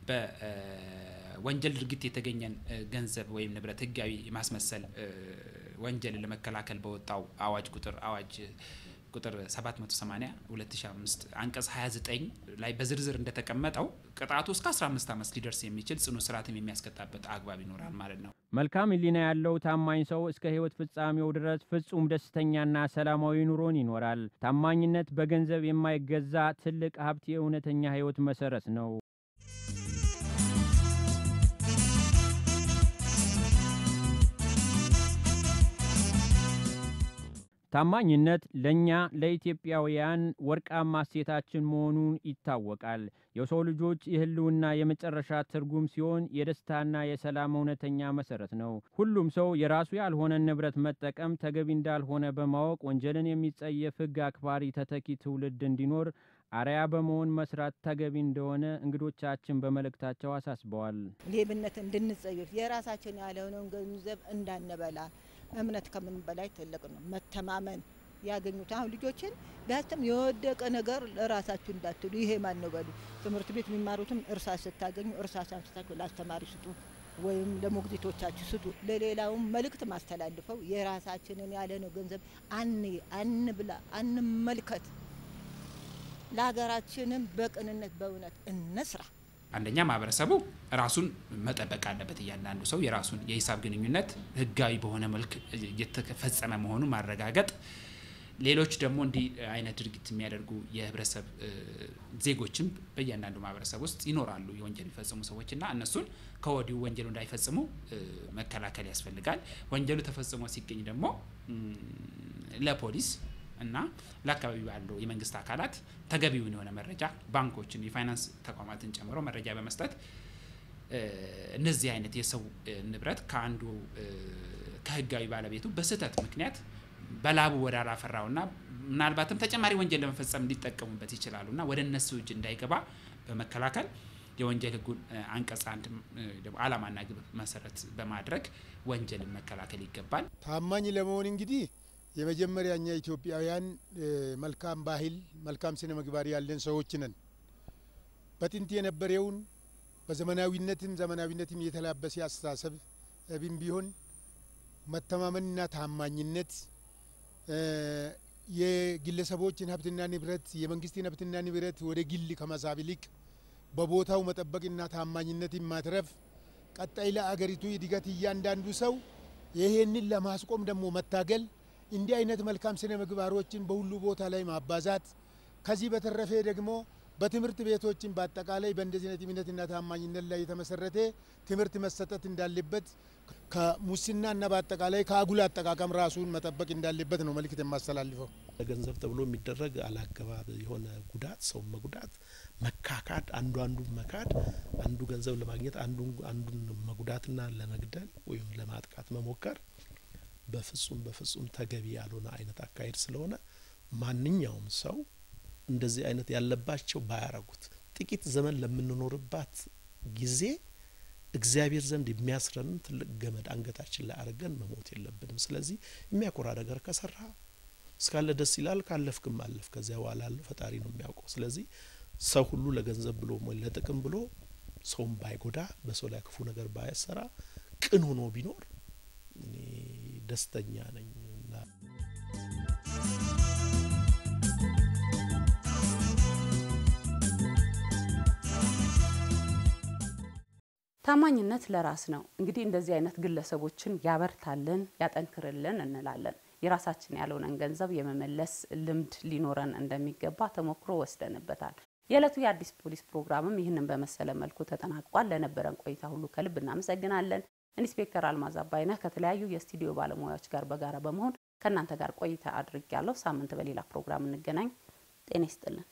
በወንጀል ድርጊት የተገኘን ገንዘብ ወይም ንብረት ህጋዊ የማስመሰል ወንጀልን ለመከላከል በወጣው አዋጅ ቁጥር አዋጅ ቁጥር 780 2005 አንቀጽ 29 ላይ በዝርዝር እንደተቀመጠው ቅጣቱ እስከ 15 ዓመት ሊደርስ የሚችል ጽኑ እስራትም የሚያስቀጣበት አግባብ ይኖራል ማለት ነው። መልካም ሕሊና ያለው ታማኝ ሰው እስከ ሕይወት ፍጻሜው ድረስ ፍጹም ደስተኛና ሰላማዊ ኑሮን ይኖራል። ታማኝነት በገንዘብ የማይገዛ ትልቅ ሀብት፣ የእውነተኛ ሕይወት መሰረት ነው። ታማኝነት ለእኛ ለኢትዮጵያውያን ወርቃማ እሴታችን መሆኑን ይታወቃል። የሰው ልጆች የህልውና የመጨረሻ ትርጉም ሲሆን የደስታና የሰላም እውነተኛ መሰረት ነው። ሁሉም ሰው የራሱ ያልሆነን ንብረት መጠቀም ተገቢ እንዳልሆነ በማወቅ ወንጀልን የሚጸየፍ ሕግ አክባሪ ተተኪ ትውልድ እንዲኖር አርያ በመሆን መስራት ተገቢ እንደሆነ እንግዶቻችን በመልእክታቸው አሳስበዋል። ሌብነት እንድንጸየፍ የራሳችን ያልሆነውን ገንዘብ እንዳንበላ እምነት ከምን በላይ ትልቅ ነው። መተማመን ያገኙት አሁን ልጆችን ቢያስተም የወደቀ ነገር ለራሳችሁ እንዳትሉ ይሄ ማን ነው በሉ። ትምህርት ቤት የሚማሩትም እርሳስ ስታገኙ እርሳስ አንስታችሁ ለአስተማሪ ስጡ ወይም ለሞግዚቶቻችሁ ስጡ። ለሌላውም መልእክት ማስተላልፈው የራሳችንን ያለነው ገንዘብ አን አንብላ አንመልከት። ለሀገራችንም በቅንነት በእውነት እንስራ። አንደኛ ማህበረሰቡ ራሱን መጠበቅ አለበት። እያንዳንዱ ሰው የራሱን የሂሳብ ግንኙነት ህጋዊ በሆነ መልክ እየተፈጸመ መሆኑን ማረጋገጥ፣ ሌሎች ደግሞ እንዲህ አይነት ድርጊት የሚያደርጉ የህብረተሰብ ዜጎችም በእያንዳንዱ ማህበረሰብ ውስጥ ይኖራሉ፣ የወንጀል የሚፈጽሙ ሰዎች እና እነሱን ከወዲሁ ወንጀሉ እንዳይፈጽሙ መከላከል ያስፈልጋል። ወንጀሉ ተፈጽሞ ሲገኝ ደግሞ ለፖሊስ እና ለአካባቢው ያለው የመንግስት አካላት ተገቢውን የሆነ መረጃ ባንኮችን፣ የፋይናንስ ተቋማትን ጨምሮ መረጃ በመስጠት እነዚህ አይነት የሰው ንብረት ከአንዱ ከህጋዊ ባለቤቱ በስህተት ምክንያት በላቡ ወደ አላፈራውና ምናልባትም ተጨማሪ ወንጀል ለመፈጸም ሊጠቀሙበት ይችላሉና ወደ እነሱ እጅ እንዳይገባ በመከላከል የወንጀል ህጉን አንቀጽ አንድ ደግሞ ዓላማና ግብ መሰረት በማድረግ ወንጀልን መከላከል ይገባል። ታማኝ ለመሆን እንግዲህ የመጀመሪያ እኛ ኢትዮጵያውያን መልካም ባህል፣ መልካም ስነ ምግባር ያለን ሰዎች ነን። በጥንት የነበረውን በዘመናዊነትም ዘመናዊነትም የተላበሰ አስተሳሰብ ብን ቢሆን መተማመንና ታማኝነት የግለሰቦችን ሀብትና ንብረት የመንግስትን ሀብትና ንብረት ወደ ግል ከመሳብ ይልቅ በቦታው መጠበቅና ታማኝነትን ማትረፍ ቀጣይ ለአገሪቱ እድገት እያንዳንዱ ሰው ይሄንን ለማስቆም ደግሞ መታገል እንዲህ አይነት መልካም ስነ ምግባሮችን በሁሉ ቦታ ላይ ማባዛት ከዚህ በተረፈ ደግሞ በትምህርት ቤቶችን በአጠቃላይ በእንደዚህ አይነት እምነትና ታማኝነት ላይ የተመሰረተ ትምህርት መሰጠት እንዳለበት ከሙስናና በአጠቃላይ ከአጉል አጠቃቀም ራሱን መጠበቅ እንዳለበት ነው መልእክት የማስተላልፈው። ለገንዘብ ተብሎ የሚደረግ አላገባብ የሆነ ጉዳት፣ ሰው መጉዳት፣ መካካድ፣ አንዱ አንዱን መካድ፣ አንዱ ገንዘብ ለማግኘት አንዱ አንዱን መጉዳትና ለመግደል ወይም ለማጥቃት መሞከር በፍጹም በፍጹም ተገቢ ያልሆነ አይነት አካሄድ ስለሆነ ማንኛውም ሰው እንደዚህ አይነት ያለባቸው ባያረጉት ጥቂት ዘመን ለምንኖርባት ጊዜ እግዚአብሔር ዘንድ የሚያስረንን ትልቅ ገመድ አንገታችን ላይ አድርገን መሞት የለብንም። ስለዚህ የሚያኮራ ነገር ከሰራ እስካለ ደስ ይላል፣ ካለፍክም አለፍ። ከዚያ በኋላ ያለው ፈጣሪ ነው የሚያውቀው። ስለዚህ ሰው ሁሉ ለገንዘብ ብሎ ወይ ለጥቅም ብሎ ሰውን ባይጎዳ፣ በሰው ላይ ክፉ ነገር ባያሰራ፣ ቅን ሆኖ ቢኖር እኔ ደስተኛ ነኝ እና ታማኝነት ለራስ ነው። እንግዲህ እንደዚህ አይነት ግለሰቦችን ያበርታልን፣ ያጠንክርልን እንላለን። የራሳችን ያልሆነን ገንዘብ የመመለስ ልምድ ሊኖረን እንደሚገባ ተሞክሮ ወስደንበታል። የዕለቱ የአዲስ ፖሊስ ፕሮግራምም ይህንን በመሰለ መልኩ ተጠናቋል። ለነበረን ቆይታ ሁሉ ከልብ እናመሰግናለን። ኢንስፔክተር አልማዝ አባይነህ ከተለያዩ የስቱዲዮ ባለሙያዎች ጋር በጋራ በመሆን ከእናንተ ጋር ቆይታ አድርጊያለሁ። ሳምንት በሌላ ፕሮግራም እንገናኝ። ጤና ይስጥልን።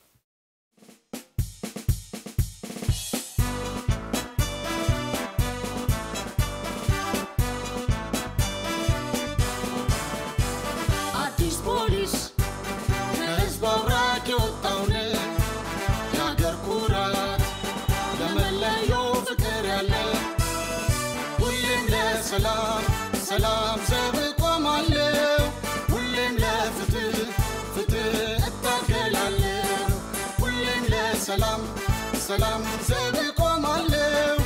አዲስ ፖሊስ ከህዝብ አብራክ የወጣውን የአገር ኩራት ለመለየው ፍቅር ያለ ሁሌም ለሰላም ሰላም ዘብ ቆማለሁ ሁሌም ለፍትህ ፍትህ እታገላለሁ ሁሌም ለሰላም ሰላም ዘብ ቆማለሁ